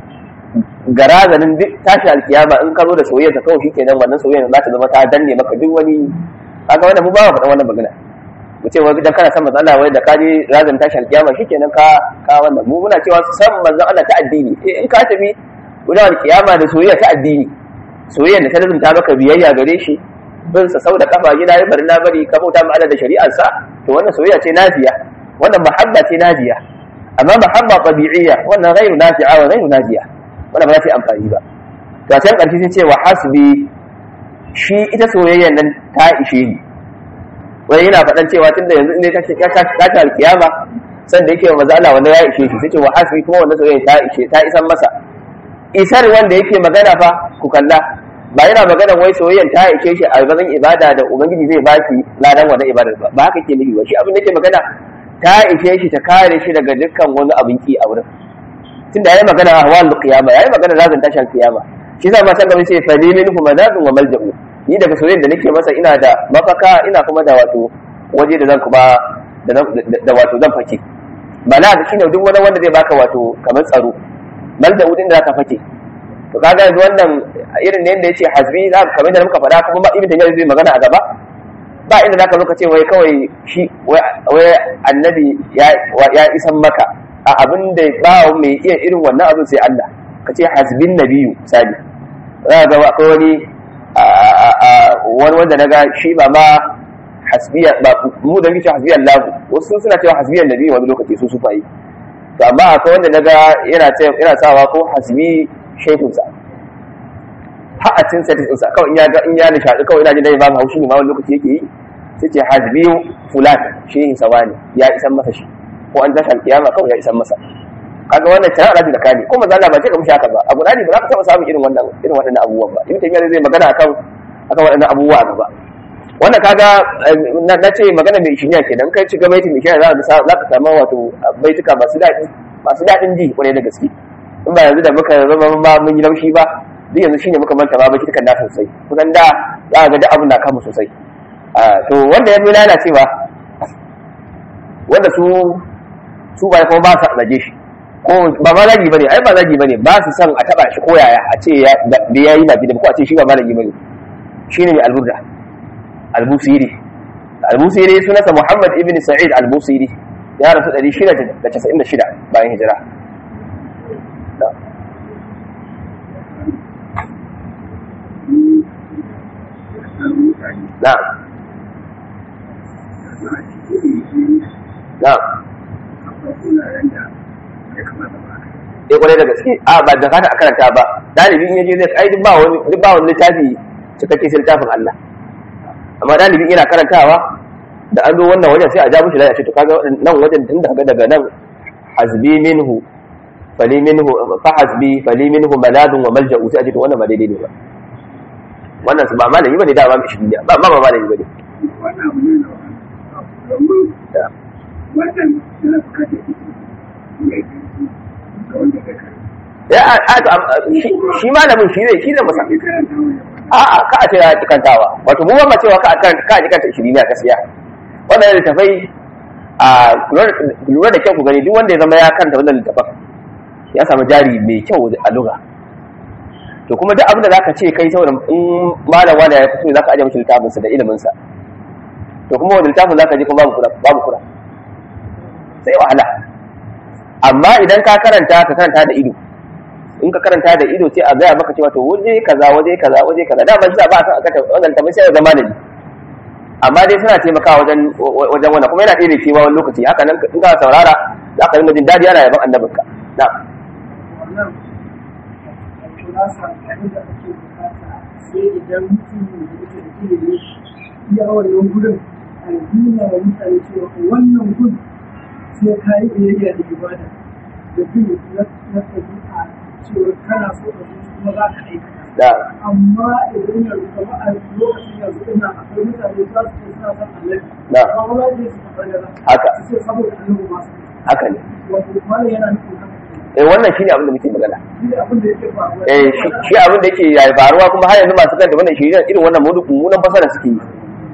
ga razanin duk tashi alkiyama in ka zo da soyayya ta kawai shikenan wannan soyayya za ta zama ta danne maka duk wani kaga wannan mu ba mu faɗa wannan magana mu ce wai dan kana san manzon Allah wai da ka je razan tashi alkiyama shikenan ka ka wannan mu muna cewa san manzon Allah ta addini eh in ka tafi wajen alkiyama da soyayya ta addini soyayya da ta lazumta maka biyayya gare shi bin sa sau da kafa gida ya bari na bari ka bauta ma Allah da shari'ar sa to wannan soyayya ce nafiya wannan mahabba ce nafiya amma mahabba tabi'iyya wannan ghairu nafi'a wa ghairu nafiya wannan ba za ta yi amfani ba to a can ƙarshe sun ce wa hasbi shi ita soyayyan nan ta ishe ni wani yana faɗan cewa tunda yanzu in ka ka ta alkiyama san da yake wa maza Allah wanda ya ishe shi sai ce wa hasbi kuma wannan soyayya ta ishe ta isan masa isar wanda yake magana fa ku kalla ba yana magana wai soyayyan ta ishe shi a gaban ibada da ubangiji zai ba shi ladan wannan ibadar ba ba haka ke nufi ba shi abin da yake magana ta ishe shi ta kare shi daga dukkan wani abin ki a wurin tunda yayi magana a ahwal qiyama yayi magana lazan tashin qiyama shi zai ma san gaba sai fa minhu madadun wa malja'u ni daga soyayyen da nake masa ina da mafaka ina kuma da wato waje da zan kuma da wato zan fake bala da shine duk wani wanda zai baka wato kamar tsaro malja'u din da zaka fake to kaga yanzu wannan irin ne yanda yace hasbi za ka kamar da muka faɗa kuma ba ibn tayyib zai magana a gaba ba inda zaka zo ka ce wai kawai shi wai annabi ya ya isan maka a abin da ba mai iya irin wannan abin sai Allah ka ce hasbin nabiyu misali za ga akwai wani wani wanda na ga shi ba ma hasbiya ba mu da muke hasbiya Allah wasu suna cewa hasbiyan nabiyu wani lokaci su sufa yi to amma akwai wanda na ga yana yana sawa ko hasbi shaikunsa ha'atin sa tinsa kawai in ya ga in ya nishadi kawai ina jin dai ba haushi ne ma wani lokaci yake yi sai ce hasbi fulan shehin sawani ya isan masa shi ko an tashi alkiyama kawai ya isan masa kaga wannan tana alaji da kani ko manzo Allah ba ce ka mushi haka ba abu dani ba za ka taba samun irin wannan irin waɗannan abubuwan ba ibn taymiya zai magana akan akan waɗannan abubuwa a gaba wannan kaga na ce magana mai shiriya kenan kai ci ga baiti mai shiriya za ka za ka samu wato baituka masu daɗi masu daɗin ji kwarai da gaske in ba yanzu da muka zama ma mun yi laushi ba duk yanzu shine muka manta ma baitukan da sosai kusan da za ka ga duk abin na kama sosai to wanda ya fi lalacewa wanda su su ba kuma ba su zage shi ko ba ma zagi bane ai ba zagi bane ba su san a taba shi ko yaya a ce ya da yayi ba gidan ko a ce shi ba malami bane shine mai alburda albusiri albusiri sunansa muhammad ibn sa'id albusiri ya rasu 696 bayan hijira na'am na'am eh kwarai da gaske a ba da fata a karanta ba dalibin yaje zai ai duk ba wani duk ba wani littafi cikakke sai littafin Allah amma dalibin yana karantawa da an zo wannan wajen sai a ja mishi da ya ce to kaga nan wajen tun daga daga nan hasbi minhu fali minhu fa hasbi fali minhu maladun wa malja'u sai a ce to wannan ba daidai ne ba wannan su ba malami bane da ba mishi duniya ba ma ba malami bane wannan abu ne na domin wannan yana bukatar ya shi malamin shi ne shi ne masa a'a ka a ce ya kantawa wato mu ba cewa ka ka ka kanta shirin ne gaskiya wannan littafai a lura da kyau ku gani duk wanda ya zama ya kanta wannan littafin ya samu jari mai kyau a lugha to kuma duk abin da zaka ce kai saboda in malam wani ya fito zaka aje mishi littafin sa da ilimin sa to kuma wani littafin zaka je kuma babu kura babu kura sai wahala amma idan ka karanta ka karanta da ido in ka karanta da ido sai a gaya maka cewa to waje kaza waje kaza waje kaza da ban ba san aka wannan tabbata sai zama da ni amma dai suna taimakawa wajen wajen wannan kuma yana ɗaya da kewa wani lokaci haka nan in ka saurara za ka rinka jin daɗi ana yaban annabinka na wannan kulasa abin da ake bukata sai idan mutum da yake da ilimi ya wannan gudun a nuna wa mutane cewa wannan gudun sai ka yi biyayya da ibada da bin na tabi'a cewa kana so ka zuci kuma za ka aikata da amma idan yanzu kama a lokacin yanzu ina akwai mutane za su ce suna son annabi Na. amma ba za su faɗa da haka su ce saboda annabi ma su haka ne wato malam yana nufin haka eh wannan shine abin da muke magana shi ne abin da yake faruwa eh shi shi abin da yake ya faruwa kuma har yanzu masu kanta wannan shirin irin wannan mudu mummunan fasara suke yi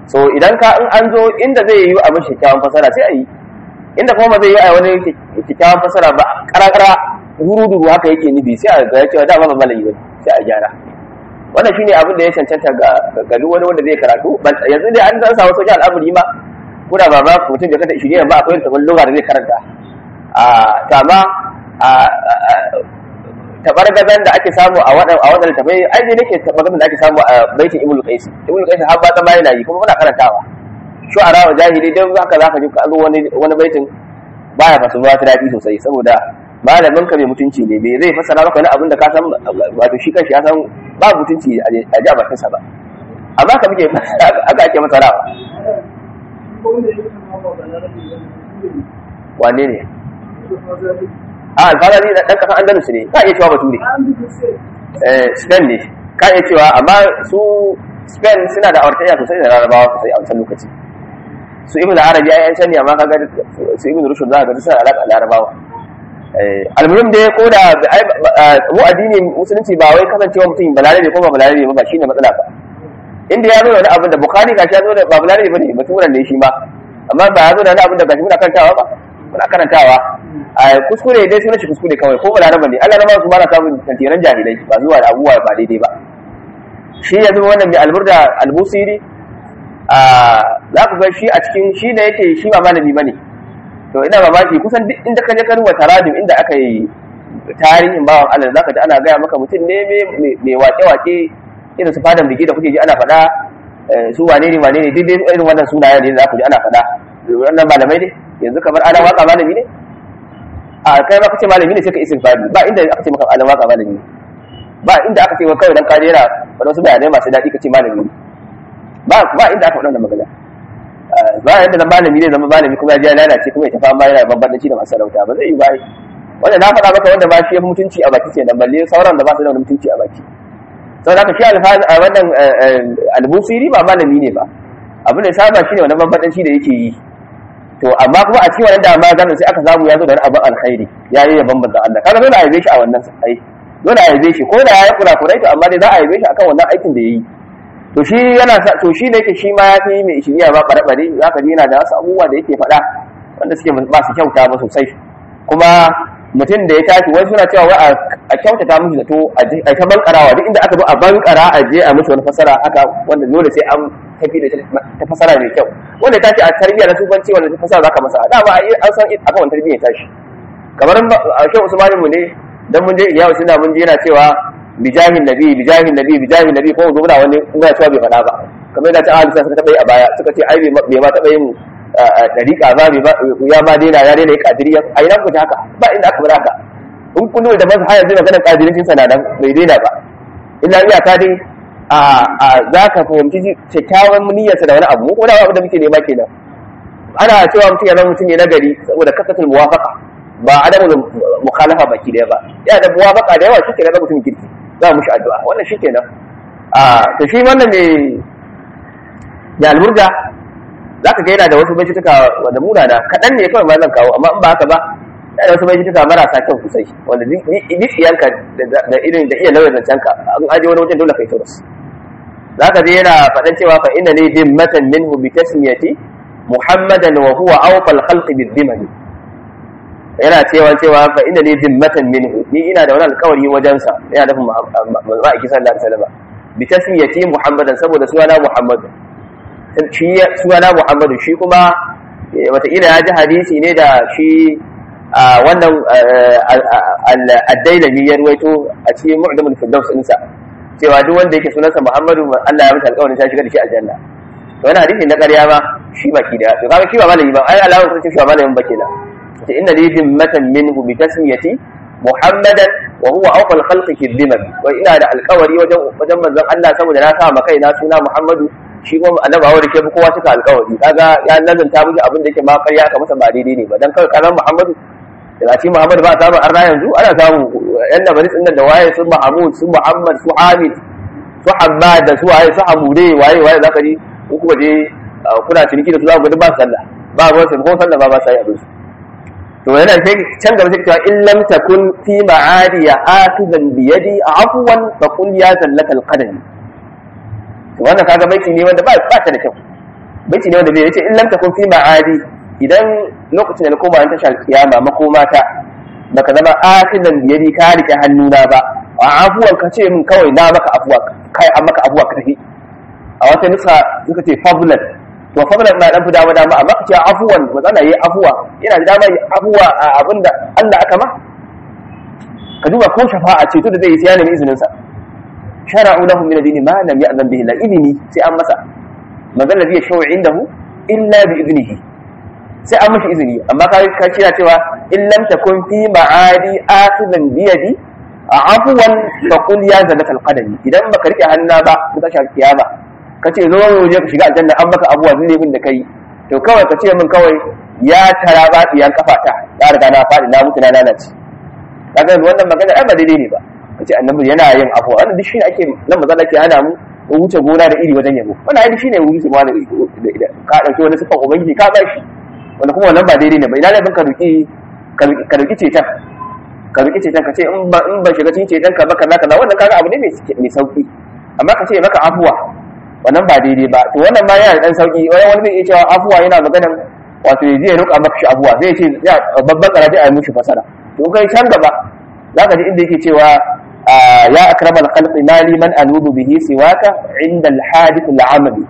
so idan ka in an zo inda zai yi abin kyakkyawan fasara sai a yi inda kuma ba zai yi a wani kyakkyawan fasara ba karakara duru-duru haka yake nufi sai a ga cewa dama ba malayi ba sai a gyara wannan shine abin da ya cancanta ga ga duk wani wanda zai karatu yanzu dai an san samu sauƙin al'amari ma kuna ba ba mutum bai kanta shirye ba akwai tafin lugha da zai karanta a tama a tabargazan da ake samu a wadan a wadan tafai ai dai nake tabargazan da ake samu a baitin ibnu qais ibnu qais har ba ta mai yi kuma muna karantawa shu'ara wa jahili dan haka zaka ji ka zo wani wani baitin baya fasu ba ta dadi sosai saboda malamin ka mai mutunci ne bai zai fasara maka wani abin da ka san wato shi kanshi ya san ba mutunci a ji a bakinsa ba amma ka muke aka ake masarawa wane ne a alfahari da ɗan ƙasan andalus ne ka iya cewa bature spain ne ka iya cewa amma su spain suna da awartayya sosai da larabawa sosai a wancan lokaci su ibn arabi ai yan can ne amma kaga su ibn rushd za ka ga suna alaƙa larabawa almuhim dai ko da mu addini musulunci ba wai kasancewa mutum balarabe ko ba balarabe ba shine matsala ba inda ya zo da wani abin da bukhari gashi ya zo da ba balarabe bane baturan ne shi ma amma ba ya zo da wani abin da gashi muna karantawa ba muna karantawa a kuskure dai sunan shi kuskure kawai ko balarabe ne Allah rama su ba na samun tantiran jahilai ba zuwa da abubuwa ba daidai ba shi ya zama wannan mai alburda albusiri a za ku ga shi a cikin shi da yake shi ba malami bane to ina mamaki kusan duk inda ka je ka rubuta radio inda aka yi tarihin bawan Allah zaka ji ana gaya maka mutum ne mai wake-wake irin su fadan biki da kuke ji ana faɗa su wane ne wane ne duk irin wannan sunayen ne za ku ji ana faɗa wannan malamai ne yanzu kamar ana waka malami ne a kai ma kace malami ne sai ka isin fadi ba inda aka ce maka ana waka malami ne ba inda aka ce maka kawai dan ka jera wadansu bayanai masu daɗi kace malami ne ba ba inda aka faɗa wannan magana ba yadda na malami zai zama malami kuma ya lalace kuma ya tafi amma yana bambanci da masu sarauta ba zai yi bai wanda na faɗa maka wanda ba shi ya mutunci a baki kenan balle sauran da ba su da wani mutunci a baki sau da shi alfahari a wannan albusiri ba malami ne ba abin da saba shi ne wani bambanci da yake yi to amma kuma a cikin wannan dama ganin sai aka samu ya zo da wani abin alkhairi ya yi ya bambanta Allah kaga dole a yabe shi a wannan ai dole a yabe shi ko da ya yi kurakurai to amma dai za a yabe shi akan wannan aikin da ya yi to shi yana to shi da yake shi ma ya fi mai shiriya ba bare-bare za ka ji yana da wasu abubuwa da yake faɗa wanda suke ba su kyauta ba sosai kuma mutum da ya tashi wani suna cewa wai a kyautata mishi zato a ta bankarawa duk inda aka zo a bankara a je a mishi wani fasara haka wanda dole sai an tafi da ta fasara mai kyau wanda ta ce a tarbiyya na tufanci wanda ta fasara za ka masa dama an san akan wani tarbiyya tashi kamar a shan usmanin mu ne dan mun je iyawa suna mun je yana cewa bijahin nabi bijahin nabi bijahin nabi ko zo muna wani muna cewa bai faɗa ba kamar da ta ahli suka taɓa yi a baya suka ce ai bai ma taɓa yin dariƙa ba ya ma daina ya daina kadiriya a ina ku haka ba inda aka bar haka in kun da masu hayar zai maganar kadirincin sa nan bai daina ba illa iyaka dai a za ka fahimci kyakkyawan niyyarsa da wani abu mu kuma abu da muke nema kenan ana cewa mutum ya zama mutum ne nagari saboda kasatul muwafaqa ba adamu mukhalafa baki daya ba ya da muwafaqa da yawa shike da mutum kirki za mu shi addu'a wannan shikenan a to shi wannan ne ya alburga za ka ga yana da wasu baitutuka wanda munana kaɗan ne kawai ma zan kawo amma in ba haka ba yana da wasu baitutuka marasa kyau sosai wanda duk iyanka da irin da iya lauya zancenka an aje wani wajen dole kai turus za ka je yana faɗan cewa fa inna ne dimmatan minhu bi tasmiyati muhammadan wa huwa awfal khalqi bi dhimani yana cewa cewa fa inna ne dimmatan minhu ni ina da wani alƙawari wajensa yana da ma'aiki sallallahu alaihi wasallam bi tasmiyati muhammadan saboda sunana muhammadu shi suna Muhammadu shi kuma wataƙila ya ji hadisi ne da shi wannan addailami ya ruwaito a cikin mu'damul firdaus ɗinsa cewa duk wanda yake sunansa Muhammadu Allah ya masa alƙawarin ta shiga da shi aljanna to wannan hadisi na ƙarya ma shi baki da to kaga shi ba malami ba ai alawa sun ce shi ba malamin ba kenan ce inna li zimmatan minhu bi tasmiyati Muhammadan wa huwa awfal khalqi fi dhimam wa ina da alƙawari wajen wajen manzon Allah saboda na sa ma kaina suna Muhammadu shi kuma annabawa da ke kowa suka alkawari kaga ya nazanta miki abin da yake ma ƙarya ka masa ba daidai ne ba dan kawai karan Muhammadu da shi Muhammadu ba samu arna yanzu ana samu yan da bari da waye su Mahmud su Muhammad su Hamid su Hammad da su waye su Hamude waye waye zaka ji ku kuma je kuna ciniki da su za ku ga ba sallah ba ba su ko sallah ba ba sai abin su to yana sai can gaba sai cewa in lam takun fi ma'adiya akidan bi yadi afwan fa qul ya zallata alqadami wannan kaga baiti ne wanda ba ba ta da kyau baiti ne wanda bai yace in lam takun fi ma'adi idan lokacin da na koma ta shal kiyama makoma ta baka zama akidan biyadi ka rike hannuna ba a afuwan ka ce min kawai na maka afuwa kai an maka afuwa ka tafi a wata nusa suka ce fabulan to fabulan na dan fi dama dama amma ka ce afuwan matsala yayi afuwa yana da dama yi afuwa a abinda Allah aka ma ka duba ko shafa'a ce to da zai yi sai ya nemi izinin sa shara'u lahum min ad-din ma lam ya'zan bihi la idni sai an masa magana zai shawo indahu illa bi idnihi sai an mashi izini amma ka ka kira cewa in lam takun fi ma'adi akhidan bi yadi afwan fa qul ya zalaka al-qadami idan baka rike hanna ba ka tashi kiyama kace zo je ka shiga aljanna an maka abuwa zai bin da kai to kawai ka ce min kawai ya tara ba diyan kafata ya riga na fadi na mutu na lalace kaga wannan magana ai ba daidai ne ba kace annabi yana yin afuwa wannan duk shine ake nan maza ke hana mu mu wuce gona da iri wajen yabo wannan ai shine wuce gona da ka dauki wani sifan ubangiji ka ba shi wanda kuma wannan ba daidai ne ba ina ne ka duki ka duki cetan ka duki cetan ka ce in ba in ba shiga cikin cetan ka ba kaza kaza wannan kaga abu ne mai mai sauki amma ka ce maka afuwa wannan ba daidai ba to wannan ma yana da dan sauki wani wani zai iya cewa afuwa yana maganan wato ya je ya roƙa maka shi afuwa zai ce babban karaje a yi mushi fasara to kai can gaba zaka ji inda yake cewa ya akramal khalqi mali man anudu bihi siwaka inda al-hadith al-amali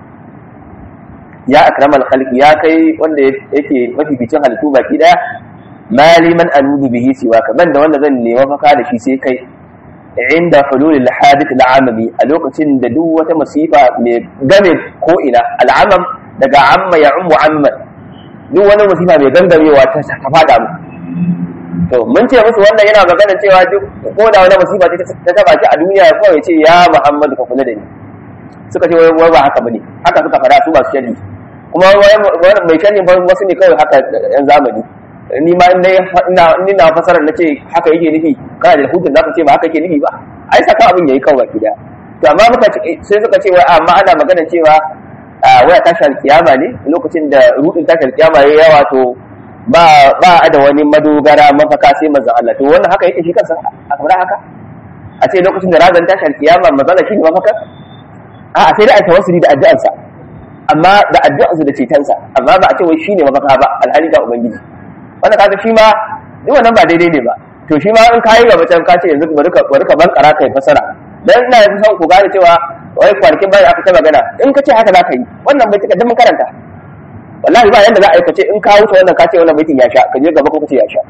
ya akramal khalqi ya kai wanda yake mafificin halittu baki daya mali man anudu bihi siwaka ban da wanda zan nema maka da shi sai kai inda hulul al-hadith al-amali a lokacin da duk wata masifa mai game ko ina al-amam daga amma ya ummu amman duk wani masifa mai gangamewa ta fada mu to mun ce musu wannan yana magana cewa duk ko da wani musiba ta taba shi a duniya ko ya ce ya Muhammadu ka kula da ni suka ce wai ba haka bane haka suka fada su masu sharri kuma wai mai sharri ba wasu ne kawai haka yan zamani ni ma ina ina na fasarar nace haka yake nufi kana da hujjar zaka ce ba haka yake nufi ba ai saka abin yayi kawai gida to amma muka sai suka ce wai amma ana magana cewa waya tashar kiyama ne lokacin da rudin tashar kiyama yayi yawa to ba ba da wani madogara mafaka sai manzon Allah to wannan haka yake shi kansa a kamar haka a ce lokacin da razan tashar kiyama manzon Allah shine mafaka a a sai da a tawassuli da addu'arsa amma da addu'arsa da cetonsa amma ba a ce wai shine mafaka ba alhali ga ubangiji wannan kaga shi ma duk wannan ba daidai ne ba to shi ma in kayi gaba can ka ce yanzu bari ka bari ka bankara kai fasara dan ina yanzu son ku gane cewa wai kwanakin bayan aka ta magana in ka ce haka za ka yi wannan bai tuka mun karanta wallahi ba yanda za a yi kace in ka wuce wannan kace wannan baitin ya sha ka je gaba ko kace ya sha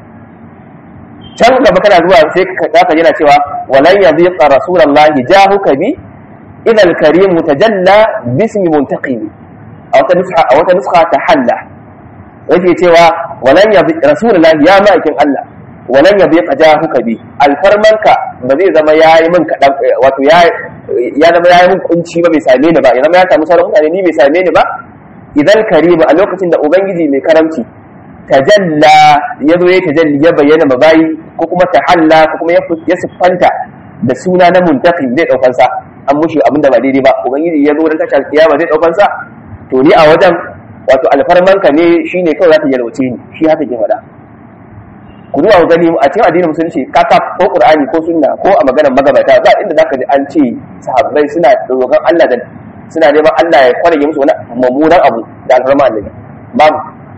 can gaba kana zuwa sai ka zaka yana cewa walan yadhiqa rasulullahi jahuka bi idha al-karim tajalla bismi muntaqim a wata nusha a wata nusha tahalla yake cewa walan yadhiqa rasulullahi ya ma'aikin Allah walan yadhiqa jahuka bi alfarmanka ba zai zama yayi min kadan wato ya ya zama yayi min kunci ba bai same ni ba ya zama ya samu sauran mutane ni bai same ni ba idan karimu a lokacin da ubangiji mai karamci tajalla ya zo ya tajalli ya bayyana mabayi ko kuma tahalla ko kuma ya siffanta da suna na muntaqi zai daukan sa an mushi abinda ba daidai ba ubangiji ya zo dan tashar kiyama zai daukan sa to ni a wajen wato alfarmanka ne shine kawai za ta yalwace ni shi haka ke faɗa ku duba gani a cikin addinin musulunci kaka ko qur'ani ko sunna ko a maganar magabata ba inda zaka ji an ce sahabbai suna roƙon Allah da suna neman Allah ya kwarage musu wani mummunan abu da alfarma annabi babu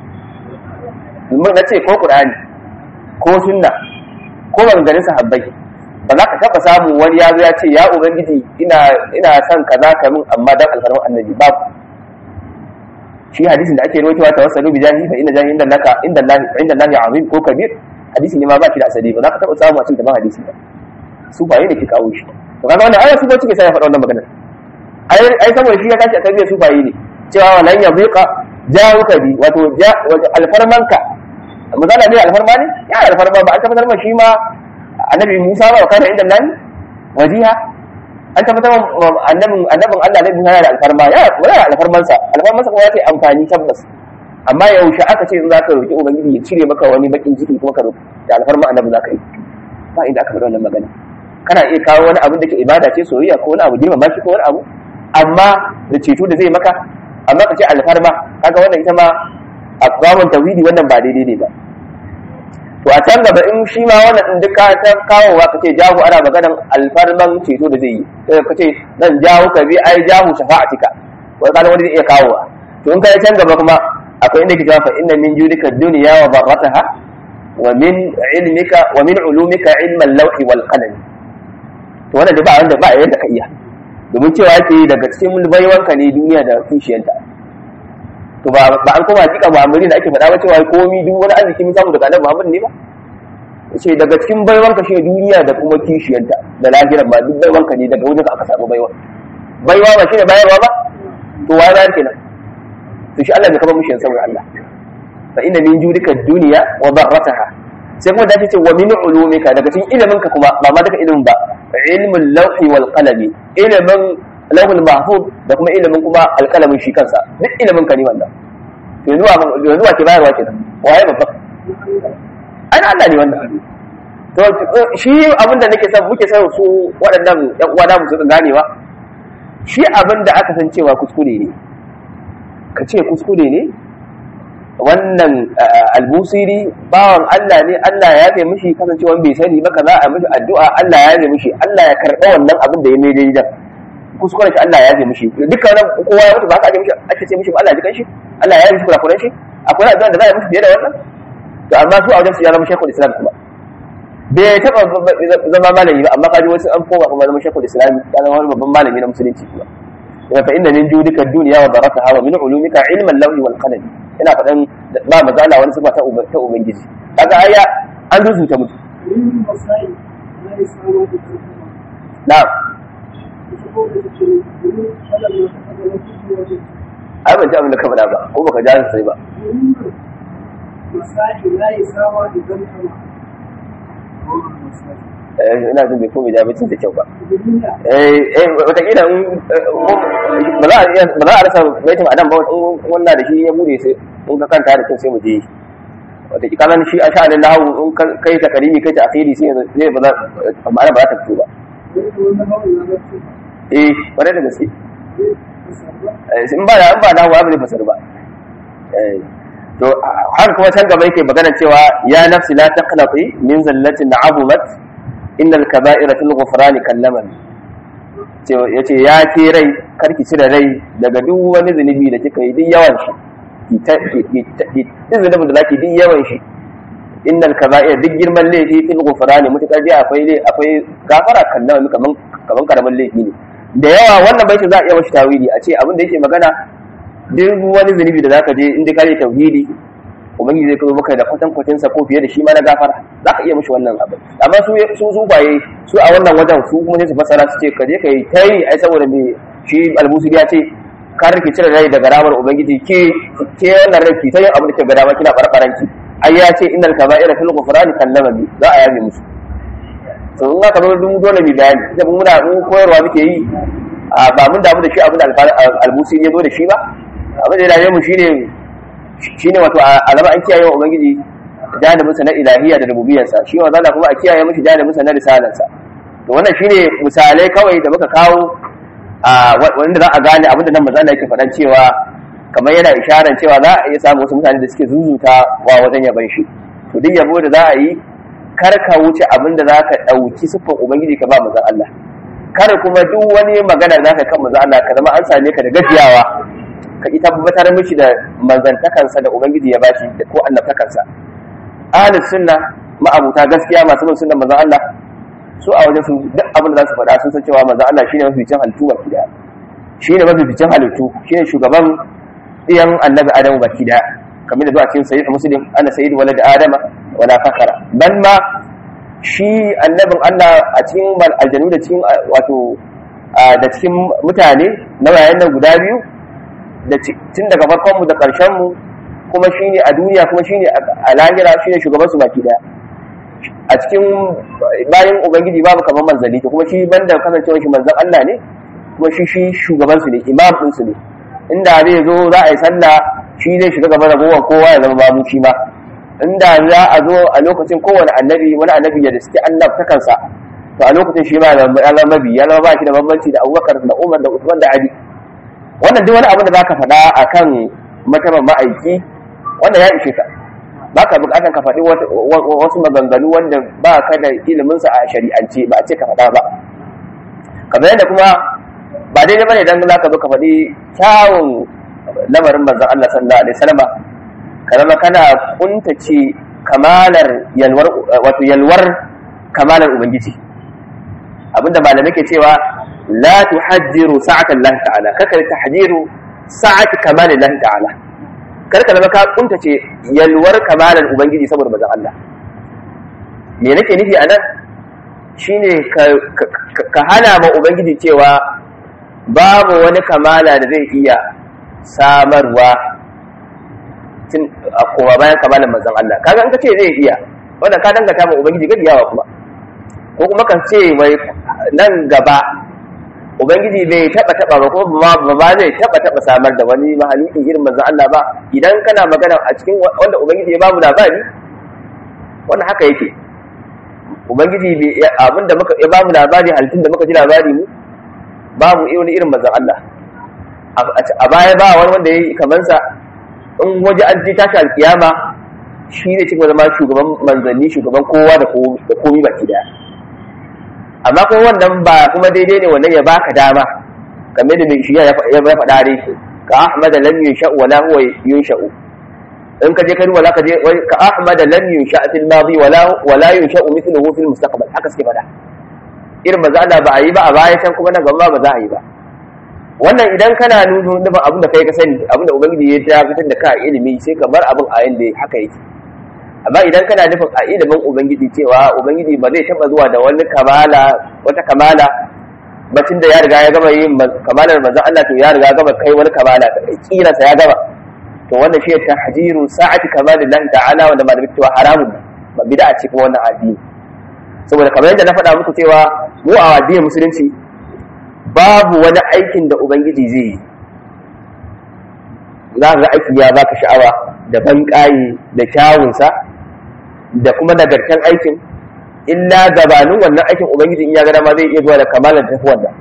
mun na ce ko qur'ani ko sunna ko maganganun sahabbai ba za ka taba samu wani ya zo ya ce ya ubangiji ina ina son kaza ka min amma dan alfarma annabi babu shi hadisin da ake rawaitowa tawassalu bi jahi fa inna jahi inda laka inda Allah inda Allah azim ko kabir hadisi ne ma ba shi da asali ba za ka taba samu a cikin hadisi ba su ba ne ke kawo shi to kaga wannan ayatu ba cike sai ya faɗa wannan maganar ai saboda shi ya tashi a tarbiyyar sufaye ne cewa walan ya buƙa jawuka bi wato alfarmanka misali ne alfarma ne ya alfarma ba an tabbatar ma shi ma annabi Musa ba kana inda nan wajiha an tabbatar ma annabin annabin Allah ne Musa da alfarma ya wala alfarman sa alfarman sa kuma ya ce amfani tabbas amma yaushe aka ce za ka roki ubangiji ya cire maka wani bakin ciki kuma ka roki da alfarma annabi za ka yi ba inda aka faɗa wannan magana kana iya kawo wani abin da ke ibada ce soyayya ko wani abu girmama shi ko wani abu amma da ceto da zai maka amma ka ce alfarma kaga wannan ita ma a kwamun tauhidi wannan ba daidai ne ba to a can gaba in shi ma wannan din duka ta kawowa ka ce jahu ana maganan alfarman ceto da zai yi sai ka ce nan jahu ka bi ai jahu shafa'atika wai kana wani zai iya kawowa to in kai can gaba kuma akwai inda ke cewa fa inna min judika dunya wa barrataha wa min ilmika wa min ulumika ilma al-lawh wal qalam to wannan da ba wanda ba yadda ka iya domin cewa yake daga cikin baiwanka ne duniya da kishiyanta to ba ba an koma hakika ba amuri da ake faɗa ba cewa komi duk wani arziki mun samu daga annabi Muhammad ne ba ce daga cikin baiwanka shi duniya da kuma kishiyanta da lahirar ba duk baiwanka ne daga wajen aka samu baiwa baiwa ba shi ne bayarwa ba to wa bayar kenan to shi Allah bai kaba mushi saboda Allah fa inna min judika dunya wa darrataha sai kuma da ce wa min ulumika daga cikin ilimin ka kuma ba ma daga ilimin ba ilmul lawhi wal qalami ilimin lawhul mahfuz da kuma ilimin kuma alqalamin shi kansa duk ilimin ka ne wannan to yanzu wa yanzu wa ke bayarwa kenan waye babba ai Allah ne wannan to shi abin da nake son muke son su waɗannan ƴan uwa da musu ganewa shi abin da aka san cewa kuskure ne ka ce kuskure ne wannan albusiri bawan Allah ne Allah ya yafe mishi kasancewa bai sani ba kaza a mishi addu'a Allah ya yafe mishi Allah ya karɓa wannan abin da ya mai daidai kuskure shi Allah ya yafe mishi dukkan kowa ya mutu ba aka ake mishi ake ce mishi ba Allah ya jikan shi Allah ya yafe mishi kurakuran shi akwai addu'a da za a yi mishi fiye da wannan to amma su a wajen su ya zama shekul islam kuma bai taɓa zama malami ba amma kaji wasu an koma kuma zama shekul islam ya zama wani babban malami na musulunci kuma fa inna min judika dunya wa darataha wa min ulumika ilman lawhi wal qalam ina faɗan ba mazala wani sifa ta ta ubangiji kaga aya an rubuta mutu na'am ai ban ji abin da ka faɗa ba ko baka ji sai ba ina jin bai ko bai jami'in da kyau ba watakila ba za a rasa baitin adam ba wannan da shi ya bude sai in ka kanta da kyau sai mu je watakila kanan shi a sha'anin lahu in kai ta karimi kai ta akiri sai zai ba za ma'ana ba za ta fito ba eh kwarai da gaske in ba da in ba da hawa bai fasar ba to har kuma can gaba yake magana cewa ya nafsi la taqnati min zallatin abumat innal kaba'ira fil ghufrani kallaman yace ya ce rai karki cire rai daga duk wani zunubi da kika yi duk yawan shi ki ta duk zunubin da zaki duk yawan shi innal kaba'ira duk girman laifi fil ghufrani mutakar dai akwai dai akwai gafara kallaman kaman kaman karaman laifi ne da yawa wannan baitin za a iya mashi tawili a ce abin da yake magana duk wani zunubi da zaka je inda kare tauhidi ubangiji zai kazo maka da kwatan kwatin sa ko fiye da shi ma na gafara zaka iya mishi wannan abin amma su su zubaye su a wannan wajen su kuma sai su fasara su ce ka je kai tayi ai saboda me shi albusiri ya ce ka rike cire rai daga ramar ubangiji ke ke wannan rai ki tayi abin da ke ga dama kina barbaranki ai ya ce innal kaba'ira fil ghufrani kallama bi za a yabe musu to in aka zo dun dole mu bayani sai mun muna mun koyarwa muke yi ba mun damu da shi abin da albusiri ya zo da shi ba abin da ya mu shine shine wato alama an kiyaye wa ubangiji janibin sa na ilahiyya da rububiyarsa shi wa zalla kuma a kiyaye mishi janibin sa na risalarsa to wannan shine misalai kawai da muka kawo a wanda za a gane abin da nan manzo yake faɗan cewa kamar yana isharar cewa za a iya samu wasu mutane da suke zuzuta wa wajen yaban shi to duk yabo da za a yi kar ka wuce abin da za ka ɗauki siffar ubangiji ka ba manzon Allah kar kuma duk wani magana za ka kan manzon Allah ka zama an same ka da gajiyawa ka ita tabbatar mishi da manzantakansa da ubangiji ya bashi da ko annabtakansa ahlus sunna ma'abuta gaskiya masu bin sunnan manzon Allah su a wajen su duk abin da za su faɗa sun san cewa manzon Allah shine mafificin halittu baki daya shine mafificin halittu shine shugaban iyan annabi Adamu baki daya kamar da zuwa cikin sahih muslim ana sayyid walad adama wala fakara ban ma shi annabin Allah a cikin aljanu da cikin wato da cikin mutane na wayan nan guda biyu da tun daga farkon mu da karshen mu kuma shine a duniya kuma shine a lahira shine shugaban su baki daya a cikin bayan ubangiji babu kamar manzali to kuma shi banda kasancewar shi manzan Allah ne kuma shi shi shugaban su ne imam din su ne inda zai zo za a yi sallah shi zai shiga gaba da kowa kowa ya zama babu shi ma inda za a zo a lokacin kowane annabi wani annabi ya da suke annabta kansa to a lokacin shi ma ya zama mabi ya zama ba shi da bambanci da abubakar da umar da usman da ali wannan duk wani abin da zaka faɗa akan mataban ma'aiki wannan ya ishe ka ba ka bukatan ka faɗi wasu maganganu wanda ba ka da iliminsa a shari'ance ba a ce ka faɗa ba kamar yadda kuma ba daidai bane dan za ka zo ka faɗi kyawun lamarin manzon Allah sallallahu alaihi wasallam ka zama kana kuntace kamalar yalwar wato yalwar kamalar ubangiji abinda malamai ke cewa la tuhajjiru sa'atan Allah ta'ala kaka tahjiru sa'ati kamalin Allah ta'ala kar ka zama ka kuntace yalwar kamalar ubangiji saboda manzon Allah me nake nufi anan shine ka hana ma ubangiji cewa babu wani kamala da zai iya samarwa tun a koma bayan kamalan manzon Allah kaga in ka ce zai iya wannan ka dangata ma ubangiji gadiyawa kuma ko kuma kan ce mai nan gaba ubangiji bai taba taba ba ko ba ba zai taba taba samar da wani mahaluki irin manzon Allah ba idan kana magana a cikin wanda ubangiji ya bamu labari wannan haka yake ubangiji abinda muka ya bamu labari halittun da muka ji labari mu babu wani irin manzon Allah a baya ba wani wanda ya yi kamansa in waje an ji tashi alkiyama shi ne cikin zama shugaban manzanni shugaban kowa da komi baki daya amma kuma wannan ba kuma daidai ne wannan ya baka dama kamar da mai shi ya faɗa dai ka ahmad lam yunsha wala huwa yunsha'u in ka je ka duba zaka je ka ahmad lam yunsha fil madi wala wala yunsha mithluhu fil mustaqbal haka suke faɗa irin maza Allah ba a yi ba a baya can kuma nan gaba ba za a yi ba wannan idan kana nuna nufin abin da kai ka sani abin da ubangiji ya fitar da ka a ilimi sai ka bar abin a yanda haka yake amma idan kana nufin a ilimin ubangiji cewa ubangiji ba zai taba zuwa da wani kamala wata kamala bacin da ya riga ya gama yin kamalar manzon Allah to ya riga gama kai wani kamala kirasa ya gama to wannan shi ta hajiru sa'ati kamalillahi ta'ala wanda malamin cewa haramun ba bid'a ce kuma wannan addini saboda kamar yadda na faɗa muku cewa mu a addinin musulunci babu wani aikin da ubangiji zai yi za ga aiki ya baka sha'awa da banƙaye da kyawunsa da kuma nagartan aikin illa gabanin wannan aikin ubangiji in ya ga dama zai iya zuwa da kamalar tafi wannan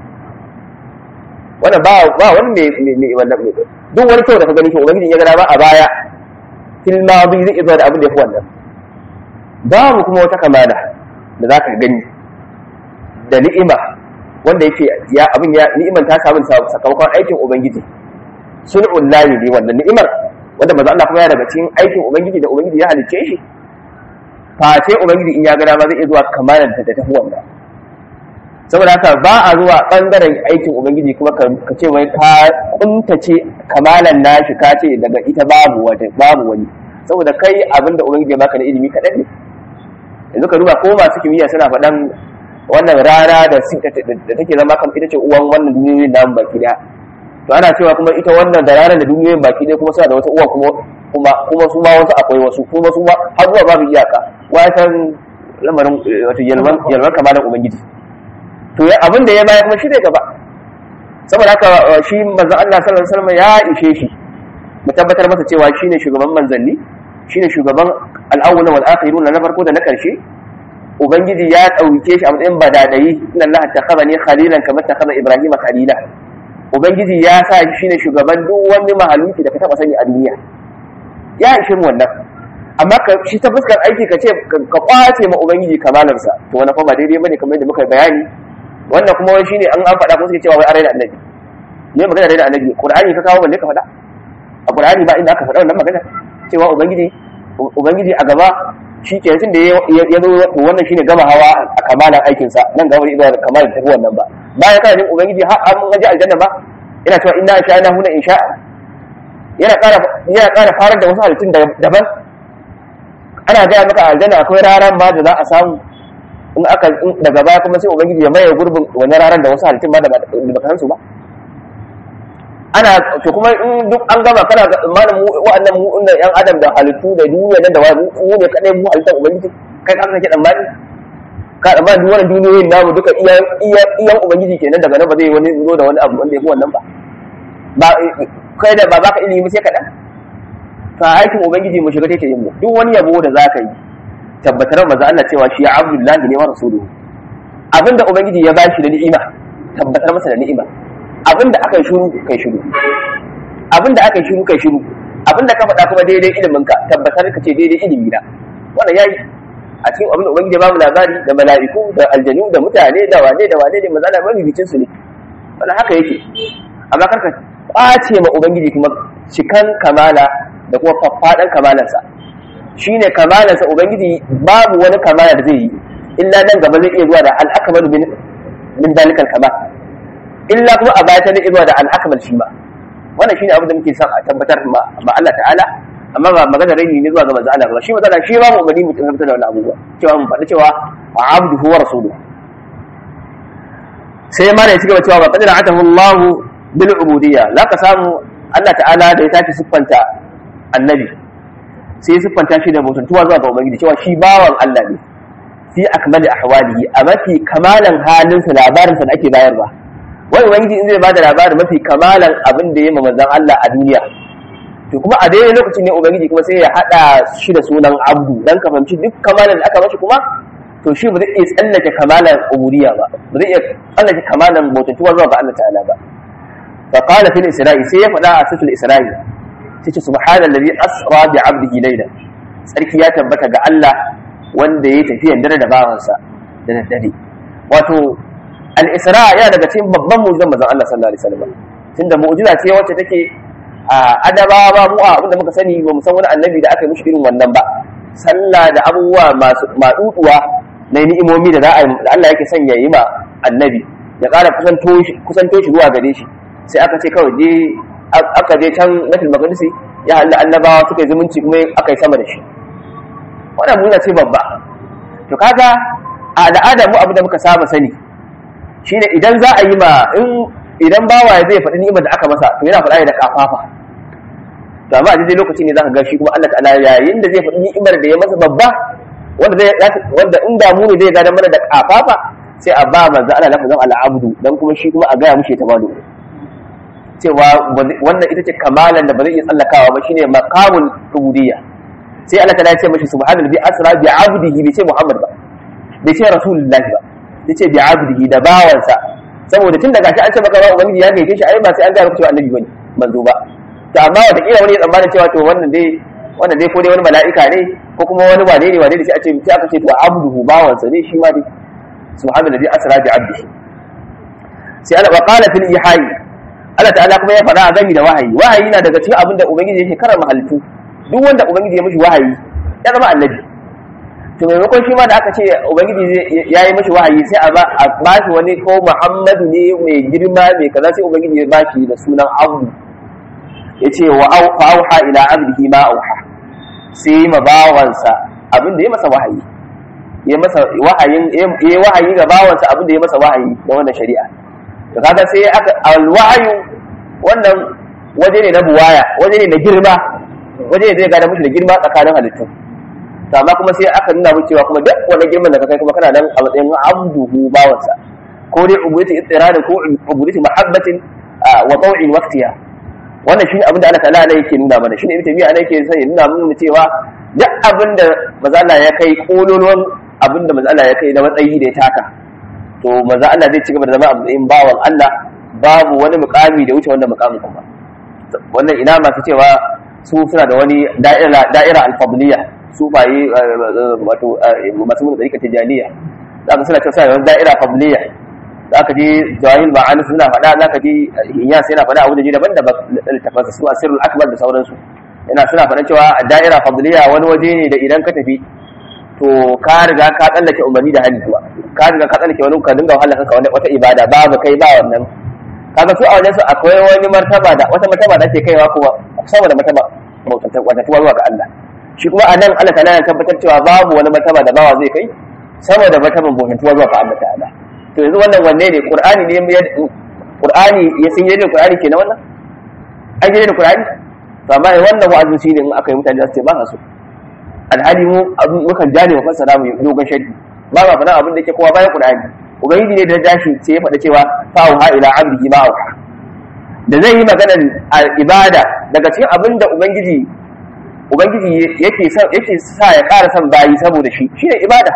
wannan ba ba wani mai mai wannan mai duk wani kyau da ka gani shi ubangiji in ya ga dama a baya fil madi zai iya zuwa da abin da yafi wannan babu kuma wata kamala da za ka gani da ni'ima wanda yake ya abin ya ni'iman ta samu sakamakon aikin ubangiji sun'ul lahi ne wannan ni'imar wanda maza Allah kuma ya daga cikin aikin ubangiji da ubangiji ya halicce shi face ubangiji in ya ga dama zai iya zuwa kamalan ta tafi wannan saboda haka ba a zuwa bangaren aikin ubangiji kuma ka ce wai ka kuntace kamalan nashi ka ce daga ita babu wata babu wani saboda kai abinda ubangiji ya baka da ilimi kaɗan ne yanzu ka duba ko masu kimiyya suna faɗan wannan rana da take zama kan ita ce uwan wannan duniyoyin namu baki daya to ana cewa kuma ita wannan da ranar da duniyoyin baki daya kuma suna da wata uwa kuma kuma kuma su ma wasu akwai wasu kuma su ma har zuwa babu iyaka wa san lamarin wato yalwan yalwan kamalan ubangiji to ya abin da ya bayar kuma shi ne gaba saboda haka shi manzon Allah sallallahu alaihi wasallam ya ishe shi mu tabbatar masa cewa shine shugaban manzanni shine shugaban al-awwal wal akhirun na farko da na karshe ubangiji ya ɗauke shi a matsayin badadayi inna Allah takhadha khalilan kamar takhadha Ibrahim khalila ubangiji ya sa shi ne shugaban duk wani mahaluki da ka taba sani a duniya ya ishin wannan amma ka shi ta fuskar aiki ka ce ka kwace ma ubangiji kamalarsa to wannan fa ba daidai bane kamar yadda muka bayani wannan kuma wani shine an an faɗa ko suke cewa wai arai da annabi ne magana da annabi qur'ani ka kawo balle ka faɗa a qur'ani ba inda aka faɗa wannan magana cewa ubangiji ubangiji a gaba shi ke tun da ya zo wannan shine gama hawa a kamalan aikinsa nan gaba da zuwa kamalan tafi wannan ba bayan kana jin ubangiji har an gaji aljanna ba yana cewa inna insha Allah huna insha yana ƙara yana ƙara farar da wasu halittun daban ana gaya maka aljanna akwai raran ma da za a samu in aka daga baya kuma sai ubangiji ya maye gurbin wannan raran da wasu halittun ma da baka san su ba ana to kuma in duk an gama kana malam mu wa'annan mu inda yan adam da halittu da duniya nan da wani mu ne kadai mu halittar ubangiji kai ka kake dan bani ka dan bani wannan duniyoyin namu duka iya iya iyan ubangiji kenan daga nan ba zai wani zo da wani abu wanda yafi wannan ba ba kai da ba baka ilimi sai kaɗan ka aikin ubangiji mu shiga take yin mu duk wani yabo da zaka yi tabbatar maza Allah cewa shi abdullahi ne wa rasuluhu abinda ubangiji ya bashi da ni'ima tabbatar masa da ni'ima abinda aka yi shiru kai shiru abinda aka yi shiru kai shiru abinda ka faɗa kuma daidai ilimin ka tabbatar ka ce daidai ilimi na wannan yayi a cikin abin da ubangiji ba mu labari da mala'iku da aljanu da mutane da wane da wane ne maza da mabibicin su ne wannan haka yake amma karka kwace ma ubangiji kuma cikan kamala da kuma faffaɗan kamalansa shine kamalansa ubangiji babu wani kamala da zai yi illa nan gaba zai iya zuwa da al'akamalu min min dalikal kamal illa kuma a baya ta zai iya zuwa da al'akamal shi ma wannan shine abin da muke son a tabbatar ma Allah ta'ala amma ba magana rai ne zuwa ga manzo Allah ba shi manzo shi ba mu umarni mu tabbatar da wannan abubuwa cewa mu faɗi cewa abduhu wa rasuluhu sai ma da ya cigaba cewa ba qadara atahu Allah bil ubudiyya la ka samu Allah ta'ala da ya tafi siffanta annabi sai siffanta shi da mutuntuwa zuwa ga ubangiji cewa shi bawan Allah ne fi akmali ahwalihi a mafi kamalan halinsa labarinsa da ake bayarwa wani ubangiji in zai bada labarin mafi kamalan abin da ya ma manzon Allah a duniya to kuma a daidai lokacin ne ubangiji kuma sai ya hada shi da sunan abdu dan ka fahimci duk kamalan da aka mashi kuma to shi ba zai iya tsallake kamalan ubudiyya ba ba zai iya tsallake kamalan bautantuwa zuwa ga Allah ta'ala ba fa qala fil isra'i sai ya faɗa a suratul isra'i sai ce subhanallazi asra bi 'abdihi laylan sarki ya tabbata ga Allah wanda ya tafi dare da bawansa da daddare wato al-isra ya daga cikin babban mu'jizan manzon Allah sallallahu alaihi wasallam tunda mu'jiza ce wacce take a adabawa ba mu abinda muka sani ba mu san wani annabi da aka yi mushi irin wannan ba sallah da abubuwa masu maduduwa na ni'imomi da za a da Allah yake son ya yi ma annabi ya ƙara kusanto shi kusanto shi zuwa gare shi sai aka ce kawai je aka je can nafil maqdisi ya halda annabawa suka yi zumunci kuma aka yi sama da shi wannan muna ce babba to kaga a al'adar mu abu da muka saba sani shine idan za a yi ma in idan bawa zai faɗi ni'imar da aka masa to yana faɗa da kafafa to amma a daidai lokaci ne zaka ga shi kuma Allah ta'ala yayin da zai faɗi ni'imar da ya masa babba wanda zai wanda in da mu ne zai gada mana da kafafa sai a ba manzo Allah lafazin al'abdu dan kuma shi kuma a gaya mushi tabalu cewa wannan ita ce kamalan da ba zai iya tsallakawa ba shine maqamul ubudiyya sai Allah ta'ala ya ce mashi subhanallahi asra bi 'abdihi bai ce Muhammad ba bai ce rasulullahi ba ya ce bi 'abdihi da bawansa saboda tun daga shi an ce maka ba ubangiji ya gaike shi ai ba sai an gaya cewa annabi bane manzo ba to amma wata kila wani ya tsammana cewa to wannan dai wannan dai ko dai wani mala'ika ne ko kuma wani wane ne wane ne sai a ce sai aka ce to abduhu bawansa ne shi ma dai subhanallahi asra bi 'abdihi sai Allah wa qala fil ihai Allah ta'ala kuma ya faɗa a gami da wahayi wahayi na daga cikin abin da ubangiji yake karama halittu duk wanda ubangiji ya mishi wahayi ya zama annabi to maimakon shi ma da aka ce ubangiji ya yi mishi wahayi sai a ba shi wani ko muhammadu ne mai girma mai kaza sai ubangiji ya ba shi da sunan abu ya ce wa auha ila abdihi ma auha sai ma bawansa abin da ya masa wahayi ya masa wahayin ya wahayi ga bawansa abin da ya masa wahayi da wannan shari'a to kaga sai aka alwahayu wannan waje ne na buwaya waje ne na girma waje ne zai gada mushi da girma tsakanin halittu to amma kuma sai aka nuna mu cewa kuma duk wani girman da ka kai kuma kana nan a matsayin abduhu bawansa ko dai ubudati ittirada ko ubudati mahabbatin wa taw'in waqtiha wannan shine abin da Allah ta'ala ne yake nuna mana shine ibn tabi'a ne yake sai ya nuna mana cewa duk abin da manzo Allah ya kai kololuwan abin da manzo Allah ya kai na matsayi da ya taka to manzo Allah zai ci gaba da zama a matsayin bawan Allah babu wani mukami da wuce wannan mukamin kuma wannan ina masu cewa su suna da wani da'ira da'ira al-fadliya su baye wato masu mun tsarika tijaniya za ka suna cewa suna da wani da'ira fadliya za ka je jawahil ma'ani suna faɗa za ka je inyas yana faɗa abu da ji daban da littafansa su asirul akbar da sauransu yana suna faɗa cewa da'ira fadliya wani waje ne da idan ka tafi to ka riga ka tsallake umarni da hali kuwa ka riga ka tsallake wani ka dinga wahala kanka wata ibada babu kai ba wannan kaga su a wajen su akwai wani martaba da wata martaba da ake kaiwa kuma sama da martaba wata tuwa zuwa ga Allah shi kuma a nan Allah ta'ala ya tabbatar cewa babu wani martaba da bawa zai kai sama da martaban bautantuwa zuwa ga Allah ta'ala to yanzu wannan wanne ne qur'ani ne ya qur'ani ya sun yi qur'ani kenan wannan an yi da qur'ani to amma wannan wa'azin shi ne in aka yi mutane za su ce ba su alhali mu mukan jane wa fassara mu dogon shaddi ba ma faɗa abin da yake kowa bayan qur'ani ubangiji ne da ya dashi sai ya faɗa cewa fa'uha ila abdihi ma auha da zai yi maganar ibada daga cikin abin da ubangiji ubangiji yake sa yake sa ya ƙara son bayi saboda shi shine ibada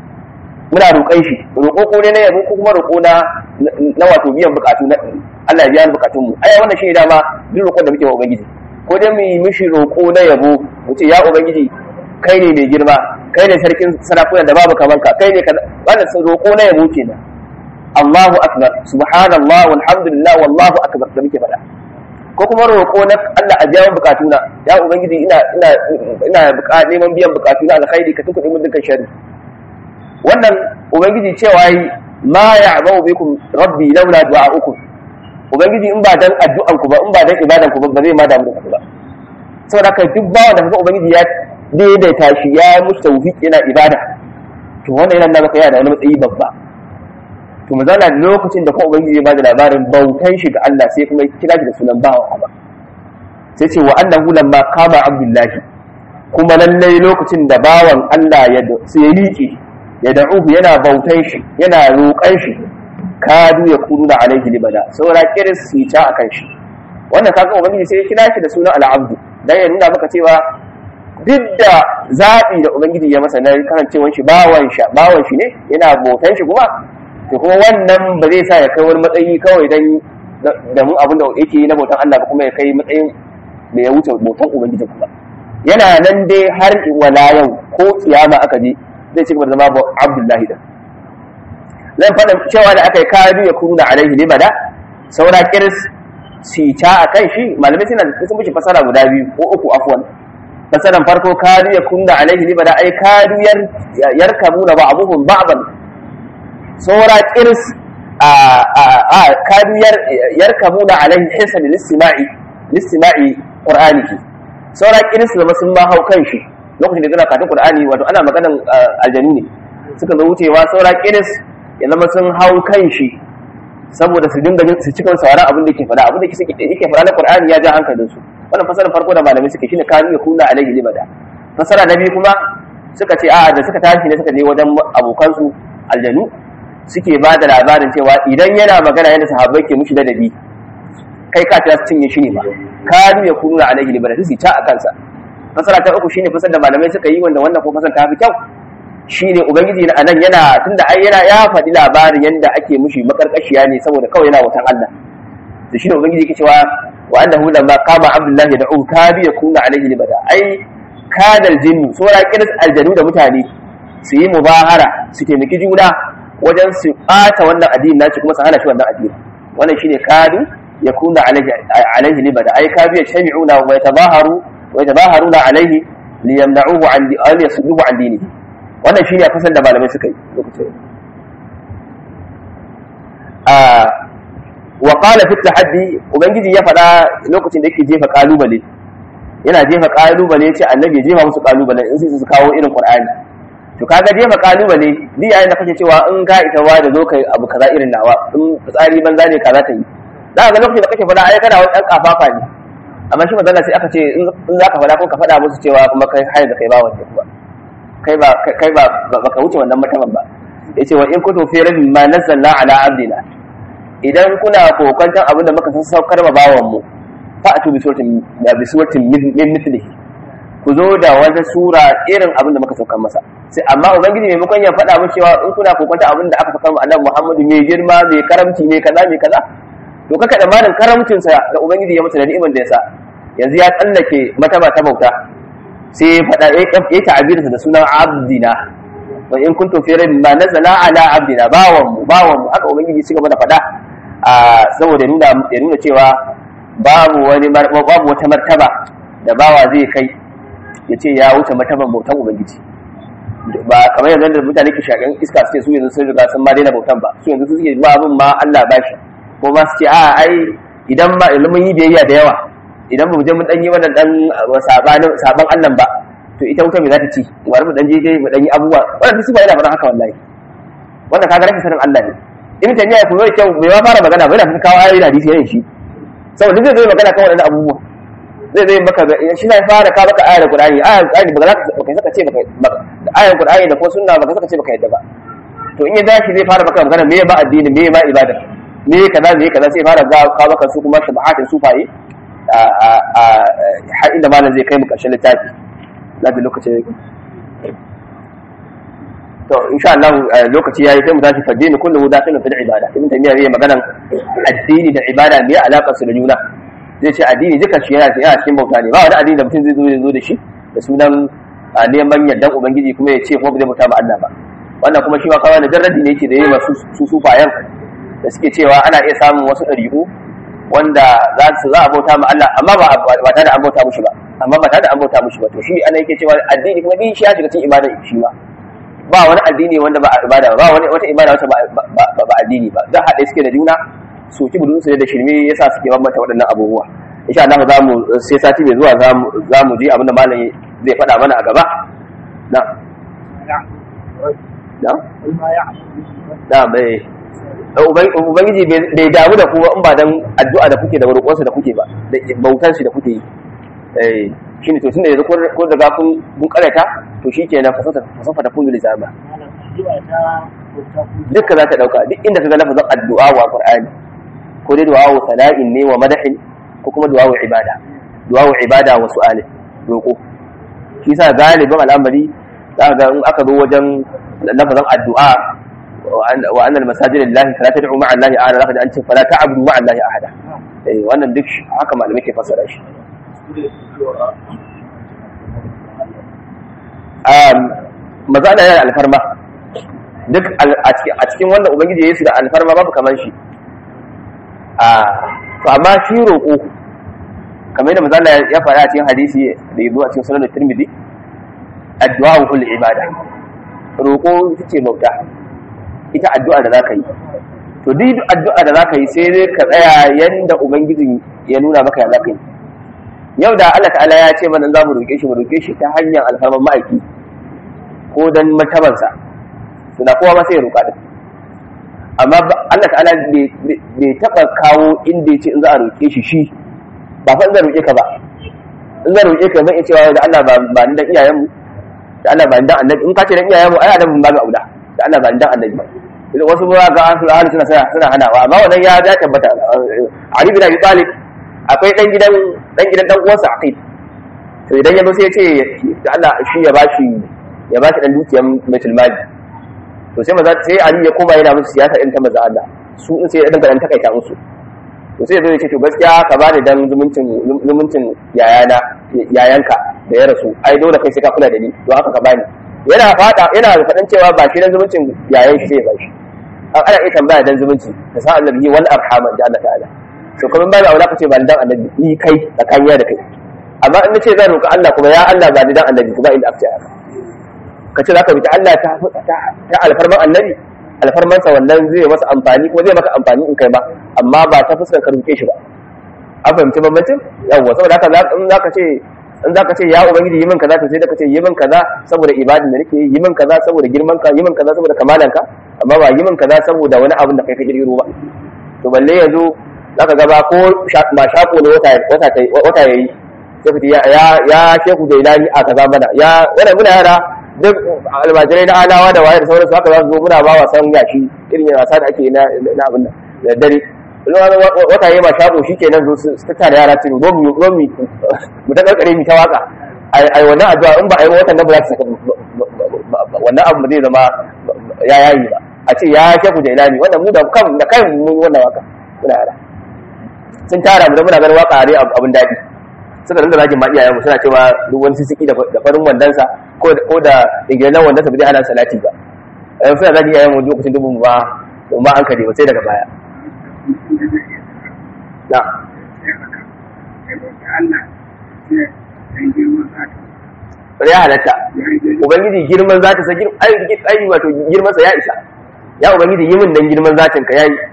muna roƙon shi roƙo ko ne na yabo ko kuma roƙo na na wato biyan bukatu na Allah ya biya bukatun mu ai wannan shine dama duk roƙon da muke wa ubangiji ko dai mu yi mishi roƙo na yabo mu ce ya ubangiji kai ne mai girma kai ne sarkin sarakuna da babu kaman ka kai ne wannan roƙo na yabo kenan Allahu akbar subhanallah walhamdulillah wallahu akbar da muke faɗa ko kuma roƙo na Allah a biya bukatuna ya ubangiji ina ina ina neman biyan bukatuna alkhairi ka tukuɗe mun dukkan sharri wannan ubangiji cewa yi ma ya'bau bikum rabbi laula du'a'ukum ubangiji in ba dan addu'an ku ba in ba dan ibadan ku ba ba zai ma damu da ku ba saboda haka duk bawa da kuma ubangiji ya daidaita shi ya musu tawfiq yana ibada to wannan yana nuna yana da wani matsayi babba to mu zauna lokacin da kuma ubangiji ya bada labarin bautan shi ga Allah sai kuma kira shi da sunan bawa ba sai ce wa annahu lamma qama abdullahi kuma lallai lokacin da bawan Allah ya sai liƙe ya da'uhu yana bautan shi yana roƙan shi kadu ya kunu da alaihi libada saura kiris su ta akan shi wannan kaga ubangiji sai ya kira shi da sunan al'abdu dan ya nuna maka cewa duk da zaɓi da ubangiji ya masa na kasancewar shi bawan shi bawan shi ne yana bautan shi kuma to kuma wannan ba zai sa ya kai wani matsayi kawai dan da mu abin da yake yi na bautan Allah ba kuma ya kai matsayin da ya wuce bautan ubangiji kuma yana nan dai har wala yau ko kiyama aka je zai ci gaba da zama abdullahi da zan faɗa cewa da aka yi kadu ya kunu da alaihi libada saura kiris sita a kan shi malamai suna da sun mishi fasara guda biyu ko uku afwan fasaran farko kadu ya kunu da alaihi libada ai kadu yarkabu da ba'abuhum ba'dan saura kiris a kadu yarkabu da alaihi hisan listima'i listima'i qur'aniki saura kiris da sun ma hau kan shi lokacin da suna katin Qur'ani wato ana maganan aljanu ne suka zo wucewa saura kiris ya zama sun hau kan shi saboda su dinga su cika sauraron abin da yake faɗa abin da yake faɗa na Qur'ani ya ja hankalin su wannan fasarar farko da malamai suke shine kanu ya kula alaihi libada fasara na biyu kuma suka ce a'a da suka tashi ne suka je wajen abokan su aljanu suke ba da labarin cewa idan yana magana yadda sahabbai ke mushi ladabi kai ka ta cinye shi ne ba kanu ya kula alaihi libada su ta a kansa fasara ta uku shine fasar da malamai suka yi wanda wannan ko fasar ta fi kyau shine ubangiji na anan yana tunda ai yana ya faɗi labarin yanda ake mushi makarkashiya ne saboda kawai yana wutan Allah to shine ubangiji yake cewa wa annahu lamma qama abdullahi da'u kabi yakuna alaihi libada ai kadal jinnu sura kiris aljanu da mutane su yi mubahara su taimaki juna wajen su ɓata wannan addini naci kuma su hana shi wannan addini wannan shine kadu yakuna alaihi alaihi libada ai kabi yashmi'una wa yatabaharu ويتباهرون عليه ليمنعوه عن أن يصدوه عن دينه wannan shine kusan da malamai suka yi lokacin a wa qala fi tahaddi ubangiji ya faɗa lokacin da yake jefa kalubale yana jefa kalubale yace annabi ya jefa musu kalubale in sai su kawo irin qur'ani to kaga jefa kalubale ni yayin da kake cewa in ka ita wa da zo kai abu kaza irin nawa in tsari banza ne kaza ta yi za ka ga lokacin da kake faɗa ai kana wani dan kafafa ne amma shi magana sai aka ce in za ka faɗa ko ka faɗa musu cewa kuma kai hayar da kai ba wanda kuma kai ba kai ba baka wuce wannan martaban ba yace wa in kuntum fi rabbin ma nazzalna ala abdina idan kuna kokantan abin da muka san saukar ma bawan mu fa atu bi suratin bi suratin min mithlihi ku zo da wata sura irin abin da muka saukar masa sai amma ubangiji maimakon ya faɗa mu cewa in kuna kokantan abin da aka saukar ma annabi Muhammadu mai girma mai karamci mai kaza mai kaza to kaka da malin karamcinsa da ubangiji ya masa da ni'imar da ya sa yanzu ya tsallake mataba ta bauta sai ya faɗa ya ta'abirinsa da sunan abdina wa in kuntum fi rabbin ma nazala ala abdina bawan mu bawan mu aka ubangiji ci gaba da faɗa a saboda nuna ya nuna cewa babu wani babu wata martaba da bawa zai kai ya ce ya wuce martaban bautan ubangiji ba kamar yanzu da mutane ke shakan iska suke su yanzu sun riga sun ma daina bautan ba su yanzu su suke ba abin ma Allah ba shi ko ma su ce a ai idan ma mun yi biyayya da yawa idan ba mu je mun dan yi wannan dan sabanin saban Allah ba to ita wuta me za ta ci wani mu dan je mu dan yi abubuwa wannan su ba yana faɗan haka wallahi wannan kaga rashin sanin Allah ne in ta miya ku zai kyau bai ma fara magana ba yana kawo ayoyi da hadisi yayin shi saboda zai zai magana kan wannan abubuwa zai zai maka shi na fara ka maka ayar Qur'ani ayar Qur'ani ba za ka saka ce baka ayar Qur'ani da ko sunna ba ka saka ce baka yadda ba to in ya dashi zai fara maka magana me ba addini me ba ibada me kaza me kaza sai fara ga ka maka su kuma shabahatin sufaye har inda malam zai kai mu ƙarshen littafi na da lokaci to insha Allah lokaci yayi sai mu tashi fadini kullu dakhilun fil ibada ibn taymiya zai maganan addini da ibada me alakar su da juna zai ce addini duka shi yana yana cikin bauta ne ba wani addini da mutum zai zo zo da shi da sunan neman yardan ubangiji kuma ya ce kuma ba zai bauta ba Allah ba wannan kuma shi ma kawai da jarradi ne yake da yi masu su sufayan da suke cewa ana iya samun wasu ɗari'u wanda za su za a bauta ma Allah amma ba ba tare da an bauta mushi ba amma ba tare da an bauta mushi ba to shi ana yake cewa addini kuma din shi ya shiga cikin ibada shi ma ba wani addini wanda ba ibada ba wani wata ibada wacce ba ba addini ba da haɗe suke da juna su ki budun su da shirme yasa suke bambanta waɗannan abubuwa insha Allah za mu sai sati mai zuwa za mu je abinda malam zai faɗa mana a gaba na na na bai ubangiji bai damu da kuma in ba dan addu'a da kuke da roƙonsa da kuke ba da bautar shi da kuke yi eh shine to tunda yanzu ko daga kun kun karata to shikenan fasata fasafa da kun lizama dukkan za ta dauka duk inda kaga lafazin addu'a wa qur'ani ko dai du'a wa sana'in ne wa madahin ko kuma du'a wa ibada du'a wa ibada wa su'alin roƙo shi yasa galibin al'amari za ga in aka zo wajen lafazin addu'a wa anna al-masajid lillahi fala tad'u ma'a allahi ahada zaka an ce fala ta'budu ma'a allahi ahada eh wannan duk haka malamai ke fassara shi um maza da yana alfarma duk a cikin wanda ubangiji ya yi su da alfarma babu kamar shi a to amma shi roƙo kamar yadda maza ya faɗa a cikin hadisi da ya zo a cikin sunan tirmidhi addu'a wa kulli ibada roƙo ita ce bauta ita addu'a da zaka yi to duk addu'a da zaka yi sai dai ka tsaya yanda ubangiji ya nuna maka ya zaka yi yau da Allah ta'ala ya ce mana za mu roƙe shi mu roƙe shi ta hanyar alfarman ma'aiki ko dan martabansa to da kowa ma sai ya roƙa din amma Allah ta'ala bai taɓa kawo inda ya ce in za a roƙe shi shi ba fa in zan roƙe ka ba in zan roƙe ka zan iya cewa da Allah ba ni dan iyayenmu da Allah ba ni dan annabi in ka ce dan iyayenmu ai annabin ba ga auda da Allah ba ni dan annabi ba idan wasu ba ga an suna suna suna hanawa amma wannan ya ya tabbata Ali bin Abi Talib akwai dan gidan dan gidan dan uwansa Aqil to idan ya zo sai ya ce da Allah shi ya bashi ya bashi dan dukiyar Baitul Mali to sai maza sai Ali ya koma yana musu siyasa irin ta maza Allah su in sai ya dinga dan takaita musu to sai ya zo ya ce to gaskiya ka bani dan zumuncin zumuncin yayana yayanka da ya rasu ai dole kai sai ka kula da ni don haka ka bani yana fada yana fadan cewa ba shi dan zumuncin yayan shi sai ya bashi ana iya tambaya dan zumunci da sa annabi wal arhama da Allah ta'ala to kuma ba da aula ka ce ba dan annabi ni kai tsakaniya da kai amma in nace zan roƙi Allah kuma ya Allah ba ni dan annabi kuma inda afta haka ka ce zaka roƙi Allah ta ta alfarman annabi alfarman sa wannan zai masa amfani kuma zai maka amfani in kai ba amma ba ta fuskar ka roƙe shi ba an fahimci bambancin yawwa saboda haka in zaka ce in zaka ce ya ubangiji yi min kaza to sai da ka ce yi min kaza saboda ibadin da nake yi min kaza saboda girman ka yi min kaza saboda kamalan ka amma ba yi min kaza saboda wani abin da kai ka kirkiro ba to balle yanzu zaka gaba ko ba shako ne wata wata yayi sai fiti ya ya sheku da ilani a kaza mana ya wannan muna yara duk almajirai na alawa da waye da sauransu haka za su zo muna ba wasan yashi irin wasa da ake na na abin da dare wata yayi ba shako shikenan zo su tattara yara su zo mu zo mu mu ta karkare mu ta waka ai wannan addu'a in ba ai watan nan ba za ta saka wannan abu zai zama ya yayi ba a ce ya sheku da ilani wannan mu da kan da kai mun wannan waka muna yara sun tara mu da muna ganin waka ne abin daɗi suka dinga zagin ma iyayenmu suna cewa duk wani sisiki da farin wandansa ko da ingilan wandansa ba zai hana salati ba yanzu suna zagin iyayenmu lokacin dubin ba ba an kare ba sai daga baya na ya halatta ubangiji girman za ta sa ai wato girmansa ya isa ya ubangiji yi min dan girman zatin ka yayi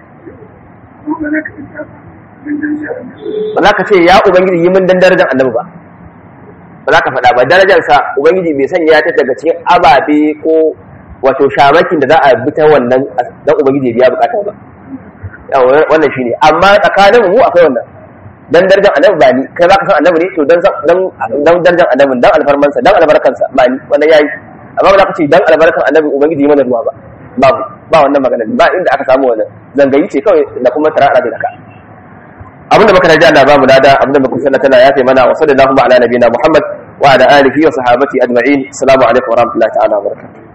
ba za ka ce ya ubangiji yi min dan darajar annabi ba ba za ka faɗa ba darajarsa ubangiji bai sanya ta daga cikin ababe ko wato shamakin da za a bi ta wannan dan ubangiji ya biya bukata ba wannan shine amma tsakanin mu akwai wannan dan darajar annabi ba ni kai za ka san annabi ne to dan dan darajar annabi dan alfarmansa dan albarkansa ba ni wannan yayi amma ba za ka ce dan albarkan annabi ubangiji yi mana ruwa ba babu ba wannan magana ba inda aka samu wannan zangayi ce kawai da kuma tara da ka abinda muka naji Allah babu lada abinda muka sanna tana yafe mana wa sallallahu ala nabiyina Muhammad wa ala alihi wa sahabati ajma'in assalamu alaikum wa rahmatullahi ta'ala wa barakatuh